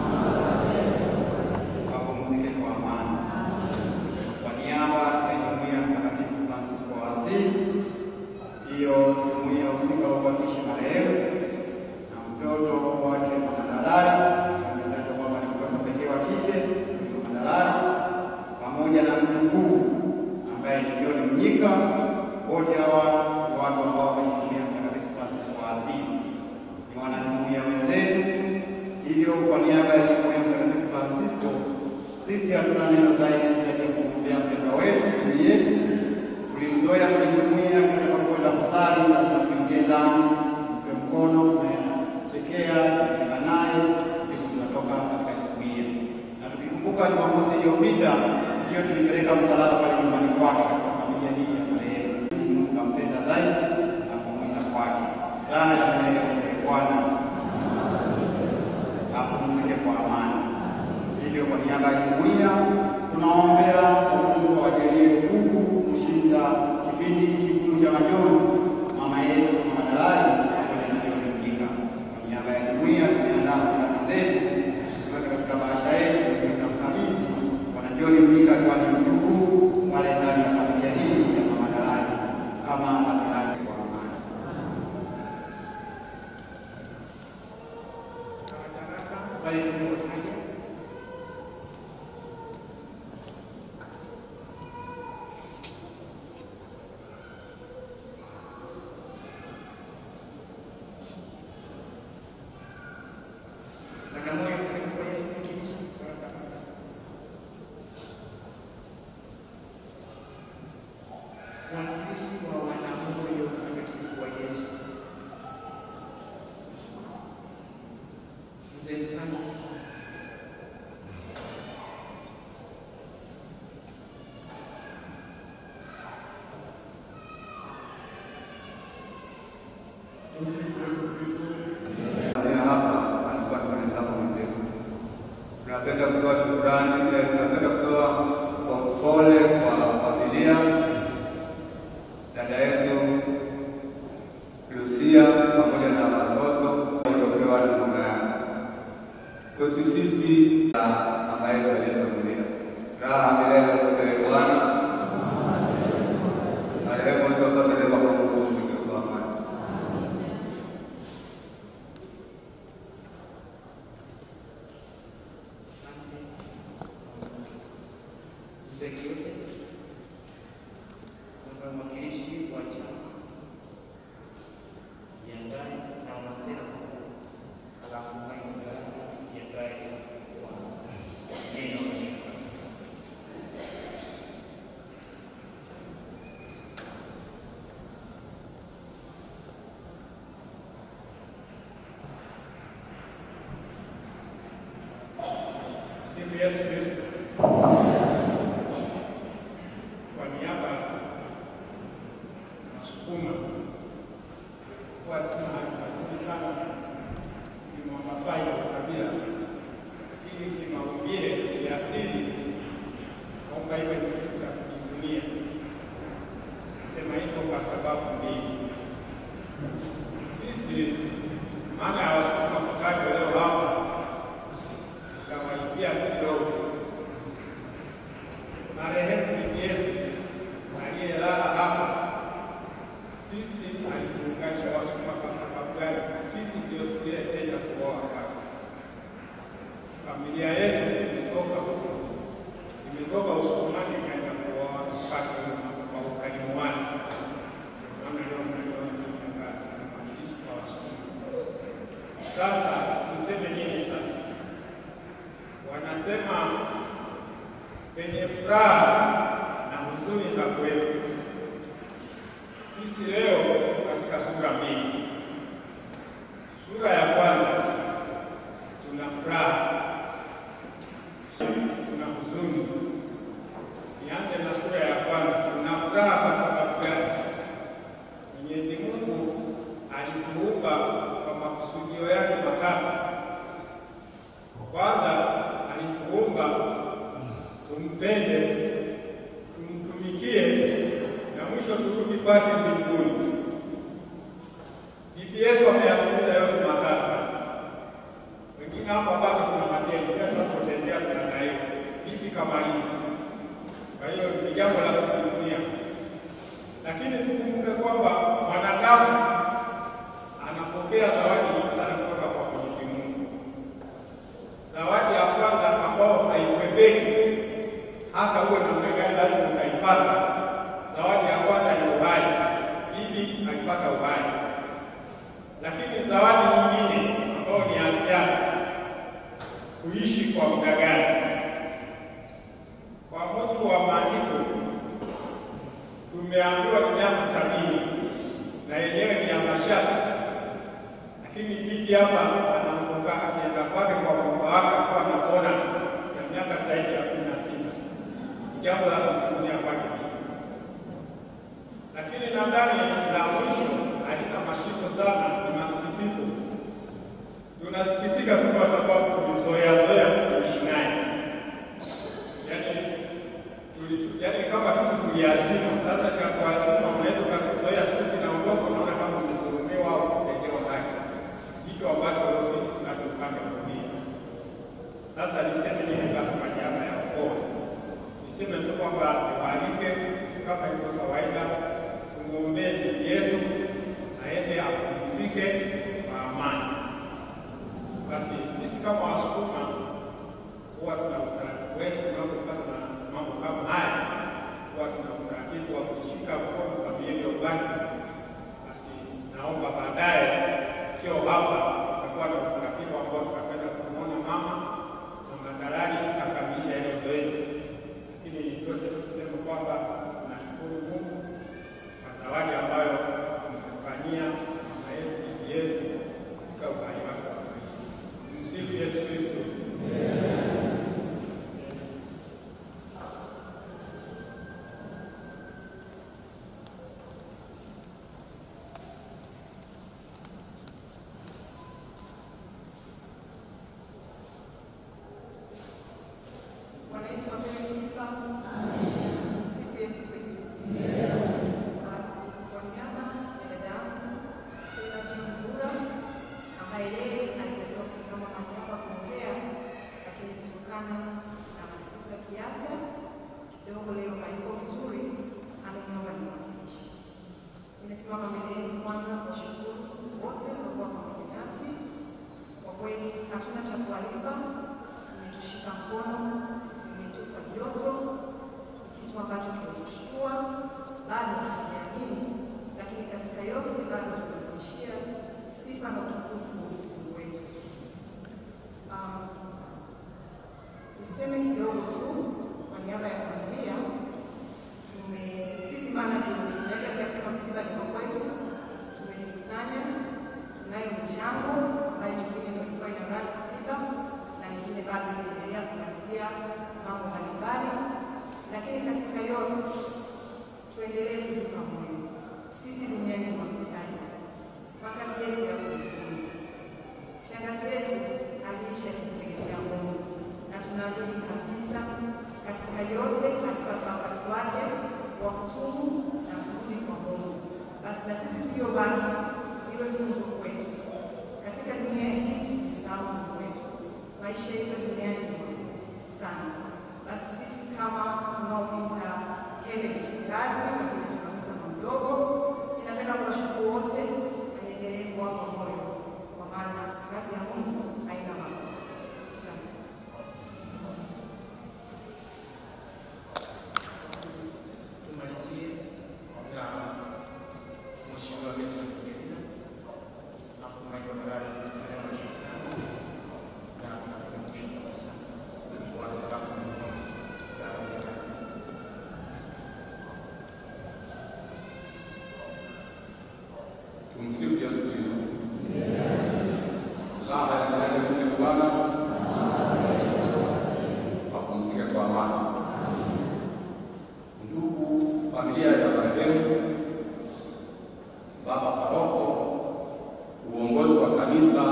Wapumzike kwa amani. Kwa niaba ya Jumuiya ya Mtakatifu Francisco wa Asizi, hiyo jumuiya husika hubakishi marehemu na mtoto wake Mama Dalali, ametajwa kwamba ni mtoto pekee wa kike Mama Dalali, pamoja na mjukuu ambaye ni John Mnyika. Wote hawa ni watu ambao kwenye jumuiya ya Mtakatifu Francisco wa Asizi ni wanajumuiya wenzetu. Hivyo kwa niaba ya jumuiya ya Mtakatifu Francisco, sisi hatuna neno zaidi zaidi ya kumwombea mpendwa wetu, ndugu yetu. Tulimzoea kwenye jumuiya, tutakapokwenda kusali lazima tuingie ndani, mpe mkono, tunachekea, tunacheka naye, ndipo tunatoka katika jumuiya. Na tukikumbuka Jumamosi iliyopita, hiyo tulipeleka msalaba pale nyumbani kwake katika familia hii ya marehemu. Mungu kampenda zaidi na kumwita kwake. Raha ya milele kwa Bwana apumzike kwa amani. Hivyo kwa niaba ya jumuiya tunaombea Mungu awajalie nguvu kushinda kipindi kigumu cha majonzi mama yetu Mama Dalali pamoja na John Mnyika. Kwa niaba ya jumuiya tumeandaa shukrani zetu tuweke katika bahasha yetu tukamkabidhi Bwana John Mnyika akiwa ni mjukuu pale ndani ya familia hii ya Mama Dalali kama amelala kwa amani. wale tuliotaja Bagamoyo karibu kwa Yesu mkilishi baraka mwakilishi wa wanamoyo mtakatifu wa Yesu mzee Msana Tumsifu Yesu Kristo. Leo hapa alikuwa tunahesabu mwenzetu. Tunapenda kutoa shukrani, eh, tunapenda kutoa kwa pole kwa familia dada yetu Lucia pamoja na watoto waliopewa na mama yake. Kwetu sisi na mama yetu aliyetangulia, raha milele kwa Bwana. Marehemu alipopelekwa kwa Mungu kwa amani. Asante. Mzee Kiyote, naomba mwakilishi wa chama jiandae na mastera mkuu, halafu Michael jiandae kwa neno la shukrani. Yesu Kristo. Kwa niaba ya Wasukuma kwa sina hakika sana ni Wamasai wa kabila, lakini kimaumbile, kiasili kwamba iwe ni kitu cha kujivunia. Nasema hivyo kwa sababu mbili. Sisi maana ya Wasukuma kutajwa leo hapa kawaibia kidogo. Marehemu bibi yetu aliyelala hapa, sisi alituunganisha Wasukuma kwa sababu gani? Sisi ndio tuliyependa kuoa kwake. Familia yetu imetoka huko, imetoka Usukumani ikaenda kuoa kwake kwa ukarimu wake. Maana leo mnaona maandishi kwa Wasukuma. Sasa niseme nini sasa? Wanasema penye furaha na huzuni za kuwepo. Sisi leo katika sura mbili. Sura ya kwanza tuna furaha, tuna huzuni. Nianze na sura ya kwanza. Tuna furaha kwa sababu gani? Mwenyezi Mungu alituumba kwa makusudio yake matatu. Kwanza alituumba tumpende, tumtumikie na mwisho turudi kwake mbinguni. Bibi yetu ameyatimiza yote matatu. Wengine hapa bado tuna madeni, kila tunapotembea tunadaiwa. Bibi kamaliza. Kwa hiyo ni jambo la kujivunia, lakini tukumbuke kwamba mwanadamu anapokea zawadi nyingi sana kutoka kwa Mwenyezi Mungu. Zawadi ya kwanza ambayo haikwepeki hata uwe namna gani, lazima utaipata. Zawadi ya kwanza ni uhai. Bibi alipata uhai, lakini zawadi nyingine ambayo ni afya, kuishi kwa muda gani? Kwa mujibu wa maandiko tumeambiwa ni miaka sabini na yenyewe ni ya mashaka, lakini bibi hapa anaondoka akienda kwake kwa mumba wake akiwa na bonus ya miaka zaidi ya kumi na sita. Jambo la kujivunia kwake bibi, lakini nadhani la mwisho halina mashiko sana, ni masikitiko. Tunasikitika tu kwa sababu tulizoea zoea kuishi naye, yaani tuli- yaani kama kitu tuliazima. Sasa cha kuazima unaweza ukakizoea, siku kinaondoka, unaona kama umedhulumiwa au kutendewa haki, kitu ambacho leo sisi tunachopanga dunia. Sasa niseme nini basi kwa niaba ya ukoo? Niseme tu kwamba niwaalike kama ilivyo kawaida, tumwombee bibi yetu aende apumzike kwa amani. Basi sisi kama Wasukuma huwa tuna utaratibu wetu tunapopata na mambo kama haya, huwa tuna utaratibu wa kushika mkono familia iliyobaki. Basi naomba baadaye, sio hapa, tutakuwa na utaratibu ambao tutakwenda kumwona mama mama Dalali akamilisha hilo zoezi, lakini nitoshe tu kusema kwamba tunashukuru Mungu kwa zawadi ambayo ametufanyia mama yetu, bibi yetu katika uhai wake. Msifu Yesu Kristo. Bwana Yesu apewe sifa. Tumsifu Yesu Kristo. Basi kwa niaba ya dada yangu Stella John Mbura ambaye yeye alitakiwa kusimama mahali hapa kuongea, lakini kutokana na matatizo ya kiafya kidogo leo hayuko vizuri, ameniomba nimwakilishe. Nimesimama mbele yenu kwanza kuwashukuru wote walikuwa pamoja nasi. Kwa kweli hatuna cha kuwalipa, mmetushika mkono, mmetupa joto, kitu ambacho kimetushtua, bado hatujaamini, lakini katika yote bado tumerudishia sifa na utukufu Mungu wetu. Um, niseme kidogo tu kwa niaba ya familia tume sisi maana tunaweza kusema msiba ni wa kwetu, tumejikusanya, tunayo michango ambayo mingine ndio ilikuwa inabaki msiba na mingine bado itaendelea kumalizia mambo mbalimbali, lakini katika yote tuendelee kujipa moyo. Sisi duniani ni wapitaji, makazi yetu ya mbinguni. Shangazi yetu aliishi akimtegemea Mungu na tunaamini kabisa katika yote alipata wakati wake wa kutubu na kurudi kwa Mungu. Basi na sisi tuliobaki iwe funzo kwetu katika dunia hii, tusisahau Mungu wetu. Maisha yetu duniani ni mafupi sana. Basi sisi kama tunaopita heri ni shangazi, lakini tunamta mdogo, ninapenda kuwashukuru wote na niendelee kuwapa moyo, kwa maana kazi ya Mungu haina makosa. Asante sana. Tumalizie na Mheshimiwa Benson Kigerina, alafu Michael Magari kutolewa na shukrani na tunapiga mwisho kabisa kwa sababu za ujana. Tumsifu Yesu Kristo. Raha ya milele mke Bwana wapumzike kwa amani. Ndugu familia ya marehemu, baba paroko, uongozi wa kanisa,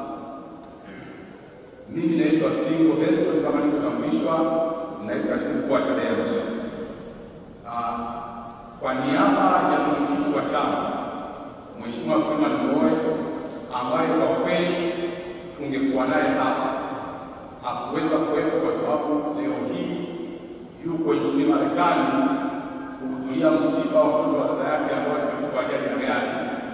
mimi naitwa Singo Benson kama nilivyotambulishwa, naibu katibu mkuu wa CHADEMA. Ah, Kwa niaba ya mwenyekiti wa chama Mheshimiwa Freeman Mbowe ambaye kwa kweli tungekuwa naye hapa, hakuweza kuwepo kwa sababu leo hii yuko nchini Marekani kuhudhuria msiba wa mtoto wa dada yake ambaye alikuwa ajali ya gari.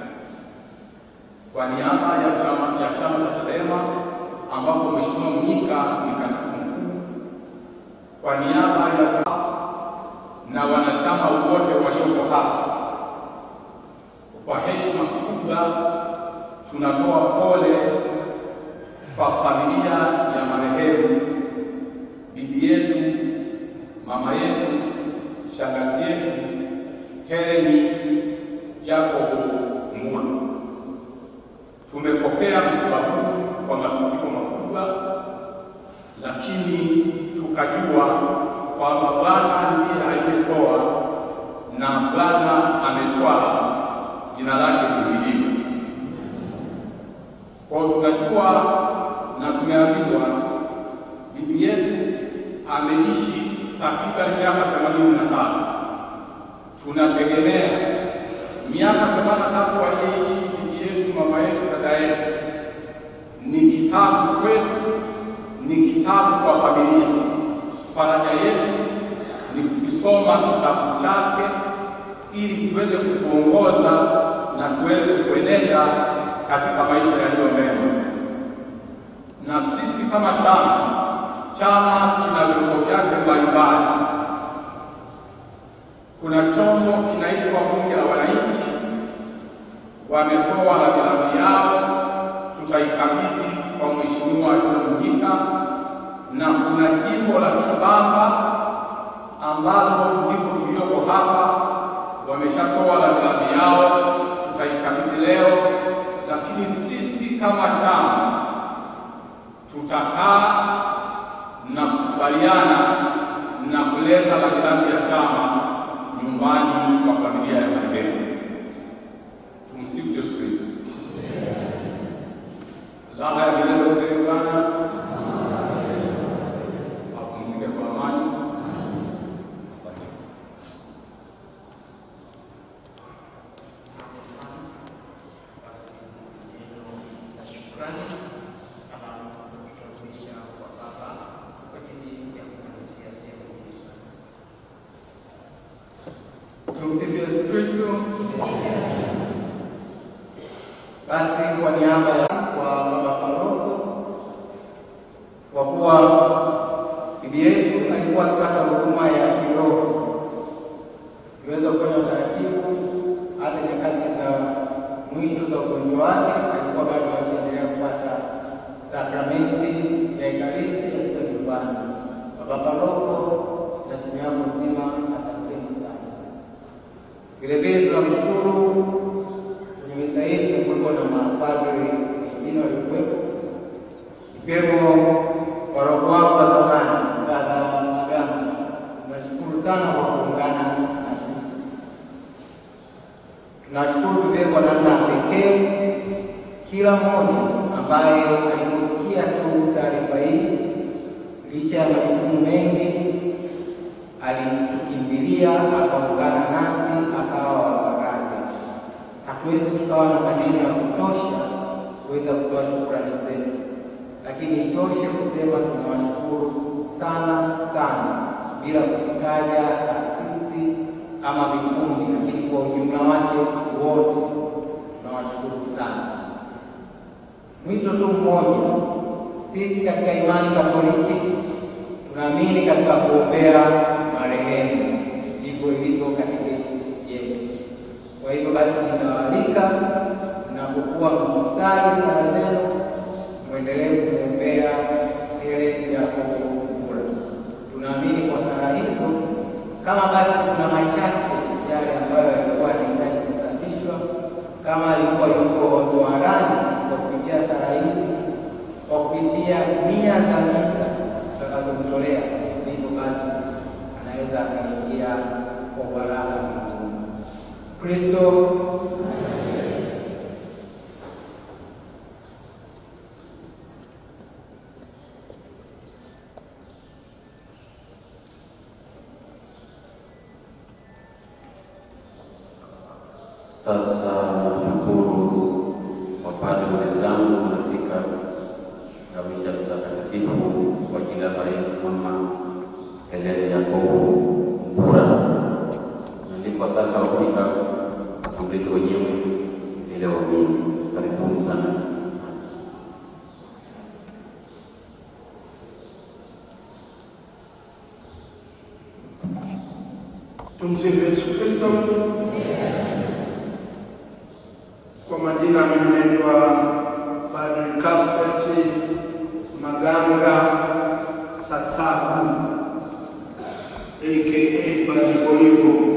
Kwa niaba ya chama ya chama cha CHADEMA ambapo Mheshimiwa Mnyika ni katibu mkuu, kwa niaba ya na wanachama wote walioko hapa kwa heshima kubwa tunatoa pole kwa familia ya marehemu, bibi yetu, mama yetu, shangazi yetu Heleni Jacob Mbulu. Tumepokea msiba huu kwa masikitiko makubwa, lakini tukajua kwamba Bwana ndiye aliyetoa na Bwana ametwaa jina lake lihimidiwe. Kwa tunajua na tumeambiwa bibi yetu ameishi takriban miaka themanini na tatu. Tunategemea miaka themanini na tatu aliyeishi bibi yetu, mama yetu, dada yetu, ni kitabu kwetu, ni kitabu kwa familia. Faraja yetu ni kukisoma kitabu chake ili kiweze kutuongoza na tuweze kuenenda katika maisha yaliyo mema. Na sisi kama chama, chama kina vyombo vyake mbalimbali. Kuna chombo kinaitwa Bunge la Wananchi, wametoa rambirambi yao, tutaikabidhi kwa Mheshimiwa John Mnyika, na kuna jimbo la Kibamba ambalo ndipo tulioko hapa wameshatoa rambirambi yao, tutaikabidhi leo. Lakini sisi kama chama tutakaa na kukubaliana na kuleta rambirambi ya chama nyumbani kwa familia ya marehemu. Tumsifu Yesu Kristo. Raha ya milele upewe Bwana, apumzike kwa amani. Asante. Asante sana. Basi neno la shukrani, alafu tutarudisha kwa baba kwa ajili ya kumalizia sehemu hii. Tumsifu Yesu Kristo. Basi kwa niaba ya kwa baba paroko, kwa kuwa bibi yetu alikuwa akipata huduma ya kiroho, iweza kufanya utaratibu hata nyakati za mwisho za ugonjwa wake, alikuwa bado akiendelea kupata sakramenti ya Ekaristi ya kuja nyumbani. Baba paroko na timu yako nzima, asanteni sana. Vile vile tunamshukuru kwenye misa hii kumekuwepo na mapadri wengine walikuwepo, ikiwemo paroko wako wa zamani ambaye Nashukuru vile kwa namna ya pekee kila mmoja ambaye aliposikia tu taarifa hii, licha ya majukumu mengi, alitukimbilia akaungana nasi, akawa wafaraja. Hatuwezi tukawa na maneno ya kutosha kuweza kutoa shukrani zetu, lakini itoshe kusema tunawashukuru sana sana, bila kutaja taasisi ama vikundi, lakini kwa ujumla wake wote tunawashukuru sana. Mwito tu mmoja, sisi katika imani Katoliki tunaamini katika kuombea marehemu, hivyo ilivyo katekesi yetu. Kwa hivyo basi, nitawaalika mnapokuwa mkisali sala zenu, mwendelee kumwombea Helen Yakobo Mbura. Tunaamini kwa sala hizo, kama basi kuna machache yale ambayo yalikuwa yanahitaji kusafishwa, kama alikuwa yuko toharani kwa kupitia sala hizi, kwa kupitia nia za misa tutakazomtolea, ndivyo basi anaweza akaingia kwa baraka mbinguni. Kristo Sasa nashukuru wapadre wenzangu wanafika kamisha misa takatifu kwa ajili ya marehemu Mama Helene Yakobo Mbura. Nalikuwa sasa wafika watambulisho wenyewe ile waumini. Karibuni sana. Tumsifu Yesu Kristo. Kwa majina mimi naitwa Padre Cuthbert Maganga Sasabu aka Baziboligo.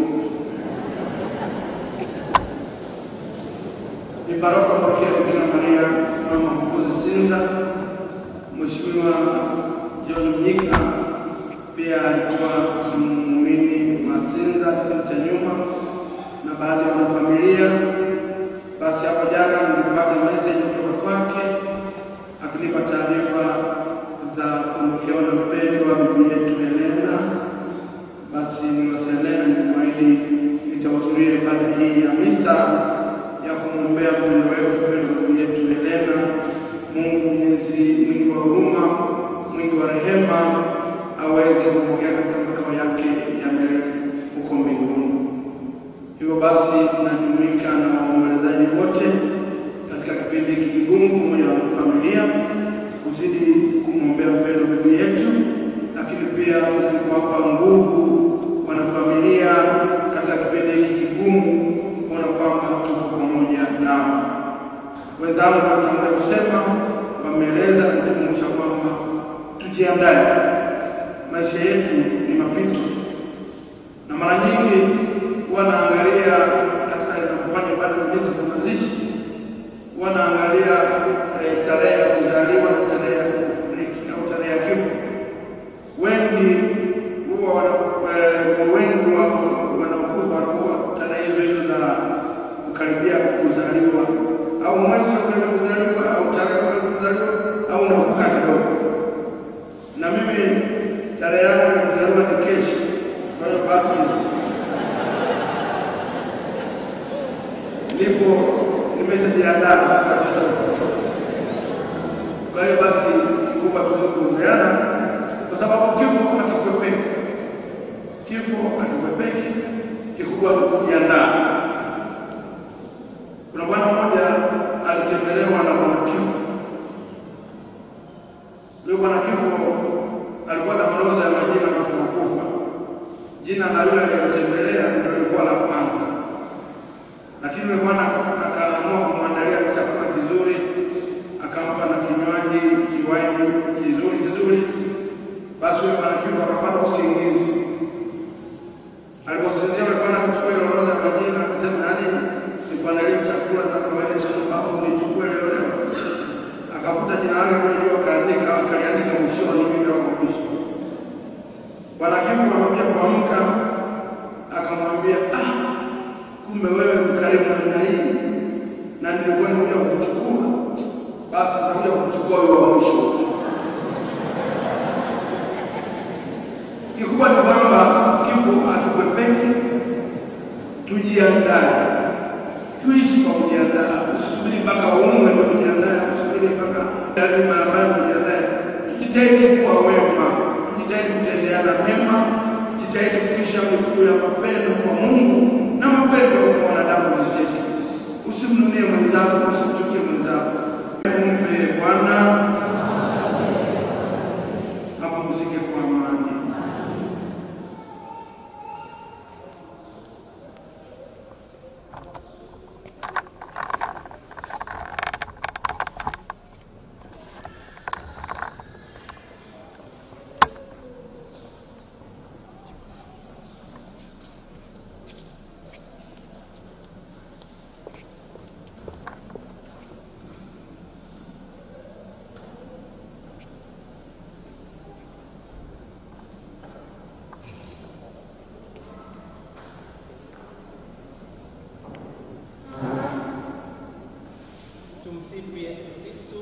Ni paroko parokia Bikira Maria mama mkuzi Sinza, Mheshimiwa John Mnyika pia alikuwa muumini wa Sinza kipindi cha nyuma na baadhi ya wanafamilia. Basi hapo jana nilipata message kutoka kwake akinipa taarifa za kuondokewa na mpendwa bibi yetu Helena. Basi niwasiliane nimwahidi nitahudhuria ibada hii ya misa ya kumwombea mpendwa wetu mpendwa bibi yetu Helena. Mungu Mwenyezi, mwingi wa huruma, mwingi wa rehema, aweze kumpokea katika makao yake ya milele huko mbinguni. Hivyo basi tunajumuika na waombolezaji wote katika kipindi hiki kigumu, pamoja na familia, kuzidi kumwombea mpendwa bibi yetu, lakini pia kuzidi kuwapa nguvu wanafamilia katika kipindi hiki kigumu, kuona kwamba tuko pamoja nao. Wenzangu wanatangulia kusema, wameeleza na kutukumbusha kwamba tujiandae, maisha yetu ni mapito, na mara nyingi wanaangalia katika kufanya ibada za misa za mazishi, wanaangalia eh, tarehe ya kuzaliwa na tarehe ya kufariki au tarehe ya kifo. Wengi huwa wana- eh, wengi wa wanakufa wanakufa tarehe hizo hizo za kukaribia kuzaliwa au mwezi wa kukaribia kuzaliwa au tarehe ya kukaribia kuzaliwa au unavuka kidogo. Na mimi tarehe yangu ya kuzaliwa ni kesho, kwa hiyo basi ndipo nimeshajiandaa kwa chochote. Kwa hiyo basi kikubwa tukuombeana, kwa sababu kifo hakikwepeki, kifo hakikwepeki. Kikubwa ni kujiandaa. Kuna bwana mmoja alitembelewa na bwana kifo. Yule bwana kifo alikuwa na orodha ya majina ya watu wakufa. Jina la yule aliyemtembelea ndio lilikuwa la kwanza lakini yule bwana aka- akaamua kumwandalia chakula kizuri, akampa na kinywaji kiwaini kizuri kizuri. Basi yule bwana kifo akapata usingizi. Aliposinzia yule bwana akachukua ile orodha ya majina wewe mkarimu namna hii na nilikuwa nimekuja kukuchukua, basi nitakuja kukuchukua wewe wa mwisho. Kikubwa ni kwamba kifo hatukwepeki, tujiandae, tuishi kwa kujiandaa. Usubiri mpaka umwe ndio ujiandae, usubiri mpaka lazima ambayo ujiandae. Tujitahidi kuwa wema, tujitahidi kutendeana mema, tujitahidi kuisha miguu ya mapendo kwa Mungu na mapendo kwa wanadamu wenzetu. Usimnunie mwenzako, usimchukie mwenzako. Mpe Bwana apumzike kwa amani. Tumsifu Yesu Kristo.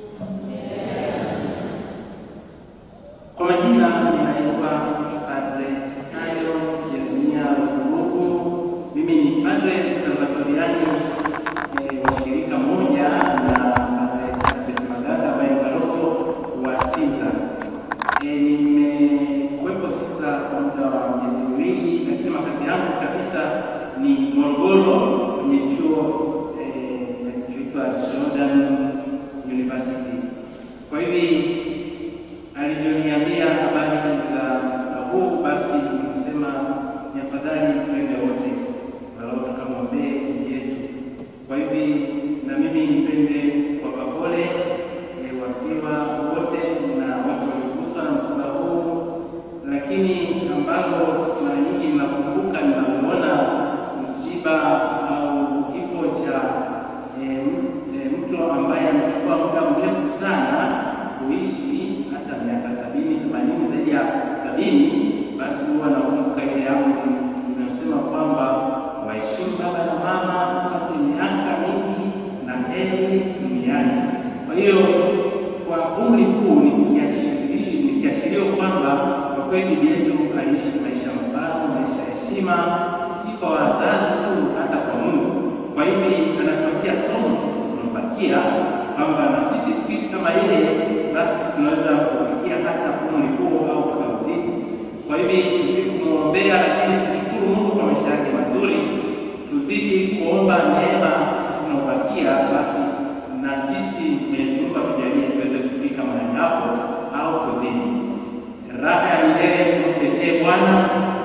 Kwa majina ninaitwa Padre Sayo Jeremia Rugurugu. Mimi ni padre msalvatoriani eh, wa shirika moja na Padre Albert Maganga ambaye ni paroko wa Sinza. Eh, Nimekuwepo Sinza kwa muda wa miezi miwili, lakini makazi yangu kabisa ni Morogoro kwenye chuo eh, kinachoitwa Jordan University. Kwa hivi alivyoniambia habari za msiba huu, basi nikasema ni afadhali twende wote, walau tukamwombee ndugu yetu. Kwa hivi na mimi nipende kuwapa pole eh, wafiwa wote na watu walioguswa na msiba huu, lakini ambalo mara nyingi mnakumbuka mnapoona msiba au kifo cha eh, m- eh, mtu ambaye amechukua muda mrefu sana kuishi hata miaka sabini themanini zaidi ya sabini basi huwa nakumbuka ile amri inayosema kwamba waheshimu baba na mama upate miaka mingi na heri duniani kwa hiyo kwa umri huu ni kiashirio ni kiashirio kwamba kwa kweli bibi yetu aliishi maisha mfano maisha ya heshima si kwa wazazi tu hata kwa mungu kwa hivi anatuachia somo sisi tunampatia kwamba na sisi tukiishi kama yeye basi tunaweza kufikia hata umri huo au tukamzidi. Kwa hivi tuzidi kumwombea, lakini tumshukuru Mungu kwa maisha yake mazuri, tuzidi kuomba neema sisi tunaobakia, basi na sisi Mwenyezi Mungu atujalie tuweze kufika mahali hapo au kuzidi. Raha ya milele tumpe Bwana.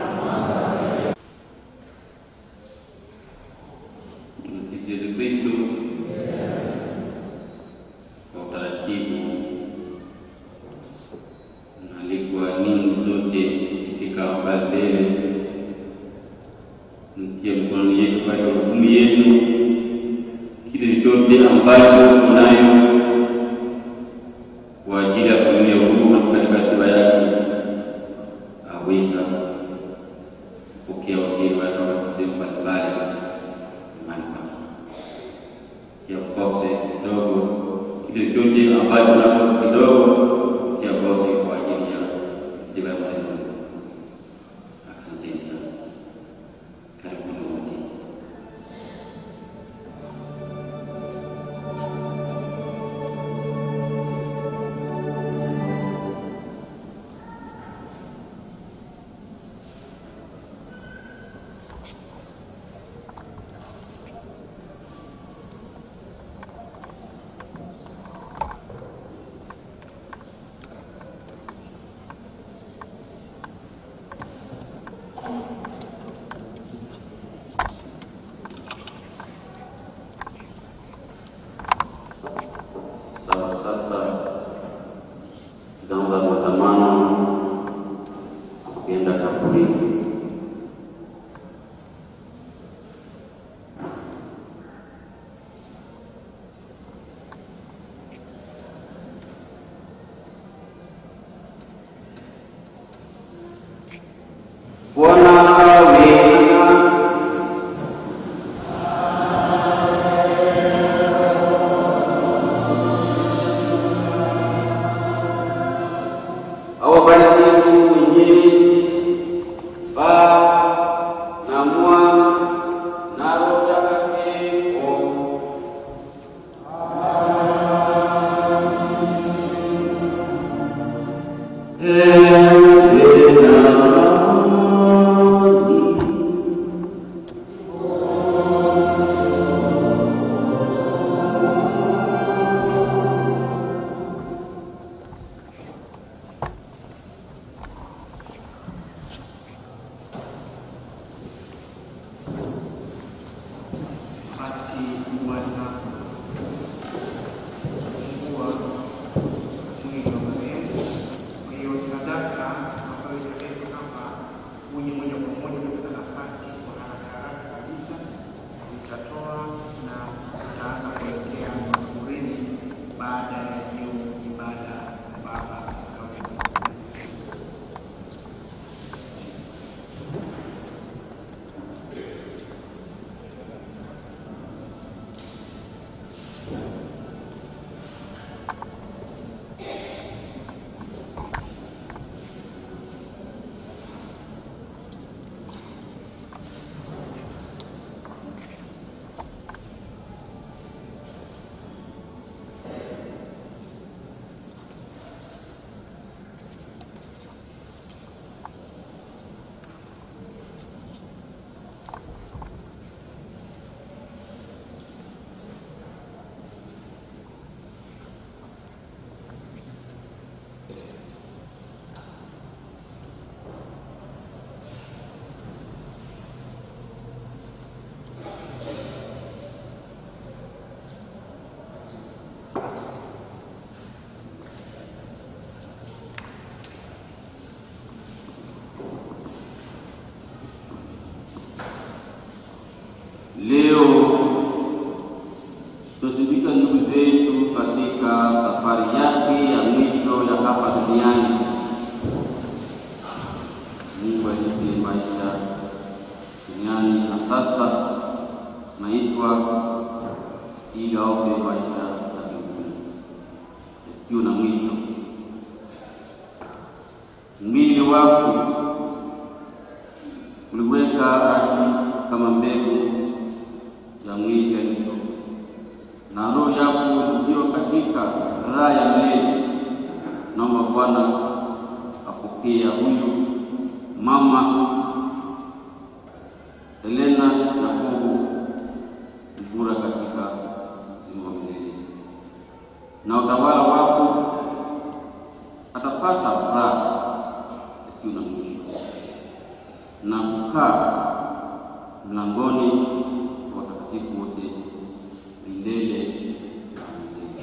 Tumsifu Yesu Kristo. Kwa utaratibu, naalikwa ninyi zote katika habari mbele, mtie mkononi yetu kwa hukumu yenu kile chote ambacho unayo kwa ajili ya familia huu na katika sifa yake aweza kupokea wageni wake wa sehemu mbalimbali imani kwake kia kose kidogo kile chote ambacho unacho kidogo kia kose kwa ajili ya sifa ya Mwenyezi Mungu. Asanteni sana, karibuni wote. Sawa, sasa tutaanza maandamano kuenda kaburini. Bwana awe nanyi. Basi Bwana fungua mwili wa marehemu. Kwa hiyo sadaka ambayo italetwa hapa uje moja kwa moja katika nafasi kwa haraka haraka kabisa, utatoa na utaanza kuelekea makaburini baada ya hiyo ibada ya baba Leo tunasindikiza ndugu zetu katika safari yake ya mwisho ya hapa duniani. Mungu alipe maisha duniani na sasa naitwa ili aope maisha ya mbinguni yasiyo na mwisho. Mwili wako uliweka ardhi kama mbegu ya mwili ya Kristo, na roho yako ndio katika raha ya milele. Naomba Bwana apokea huyu mama Helena Yakobo Mbura katika uzima wa milele, na utawala wako atapata furaha isiyo na mwisho na kukaa mlangoni wa watakatifu wote milele na milele.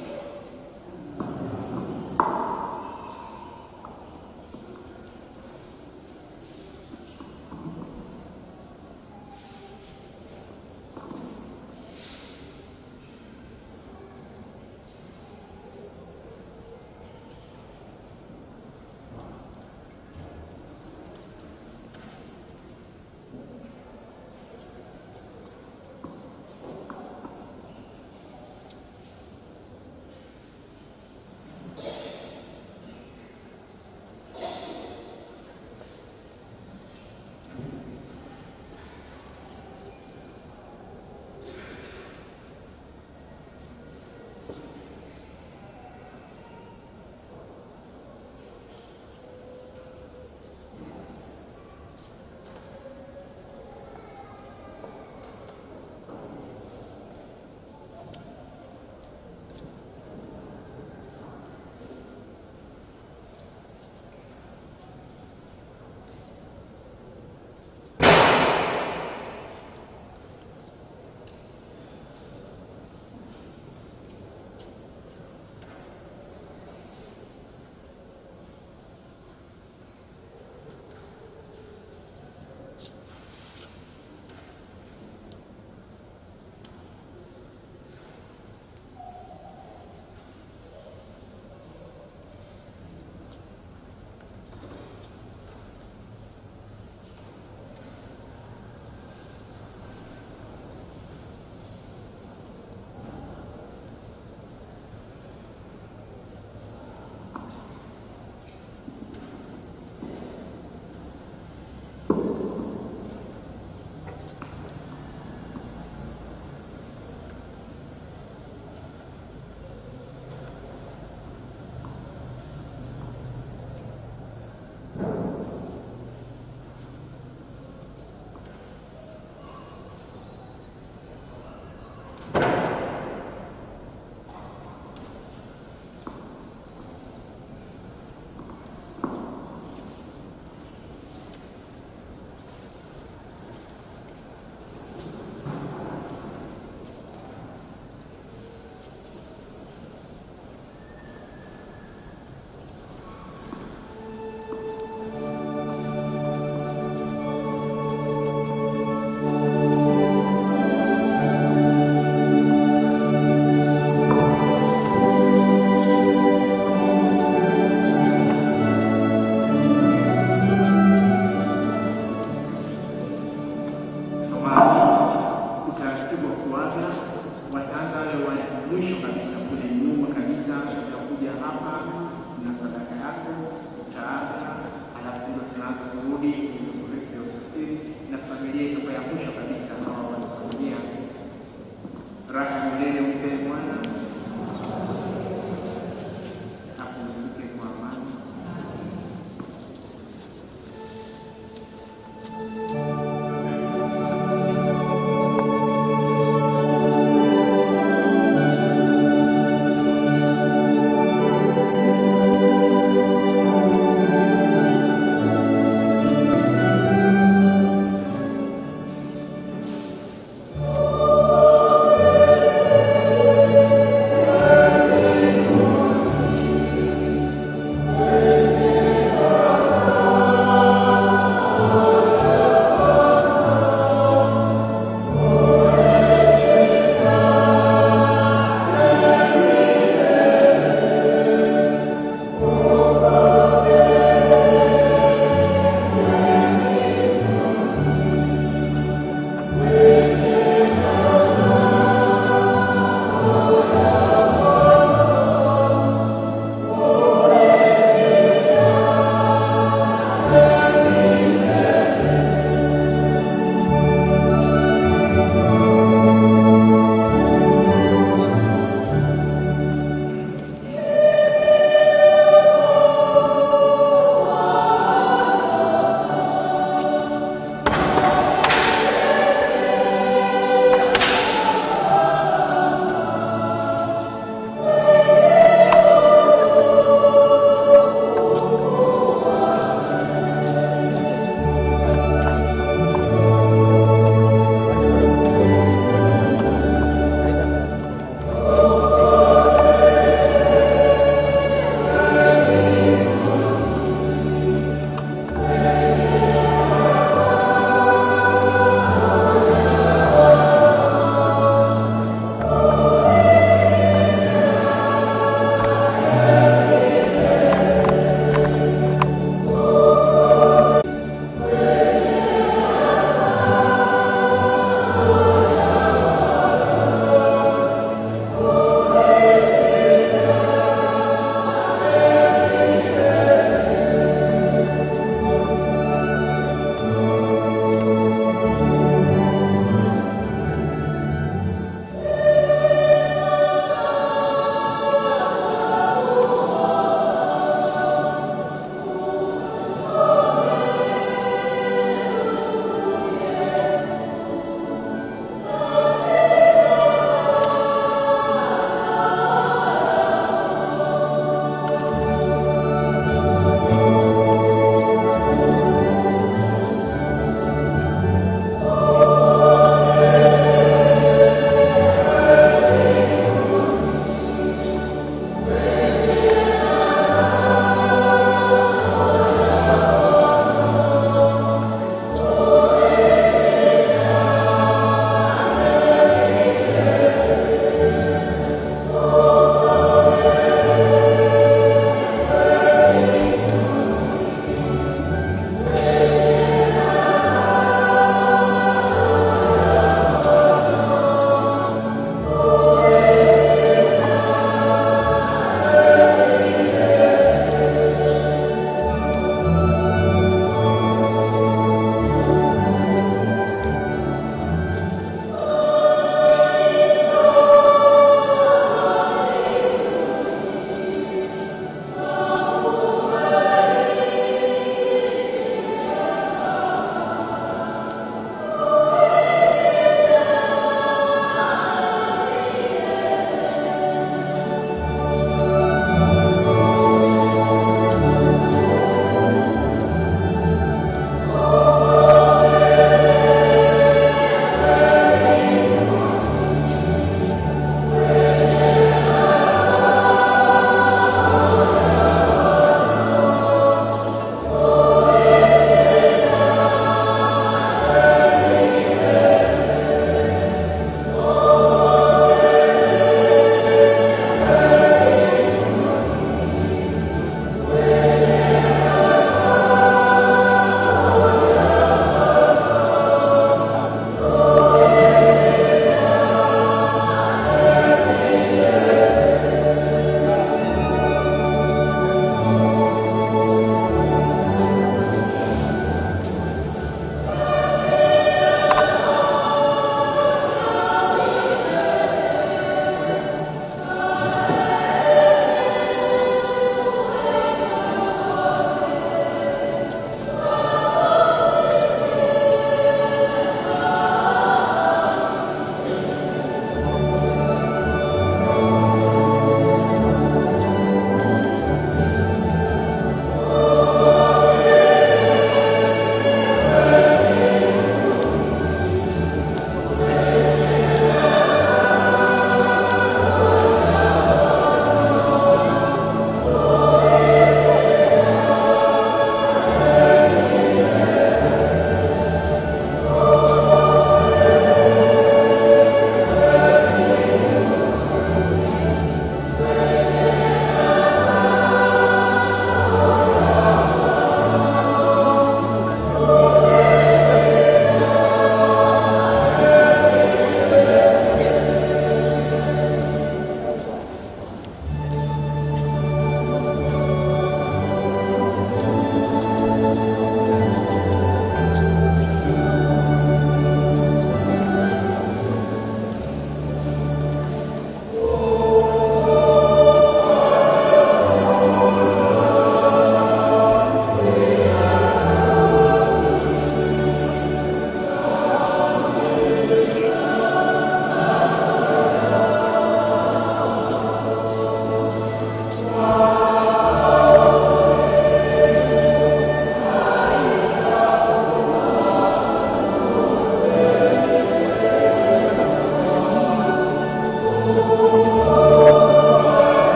Mungu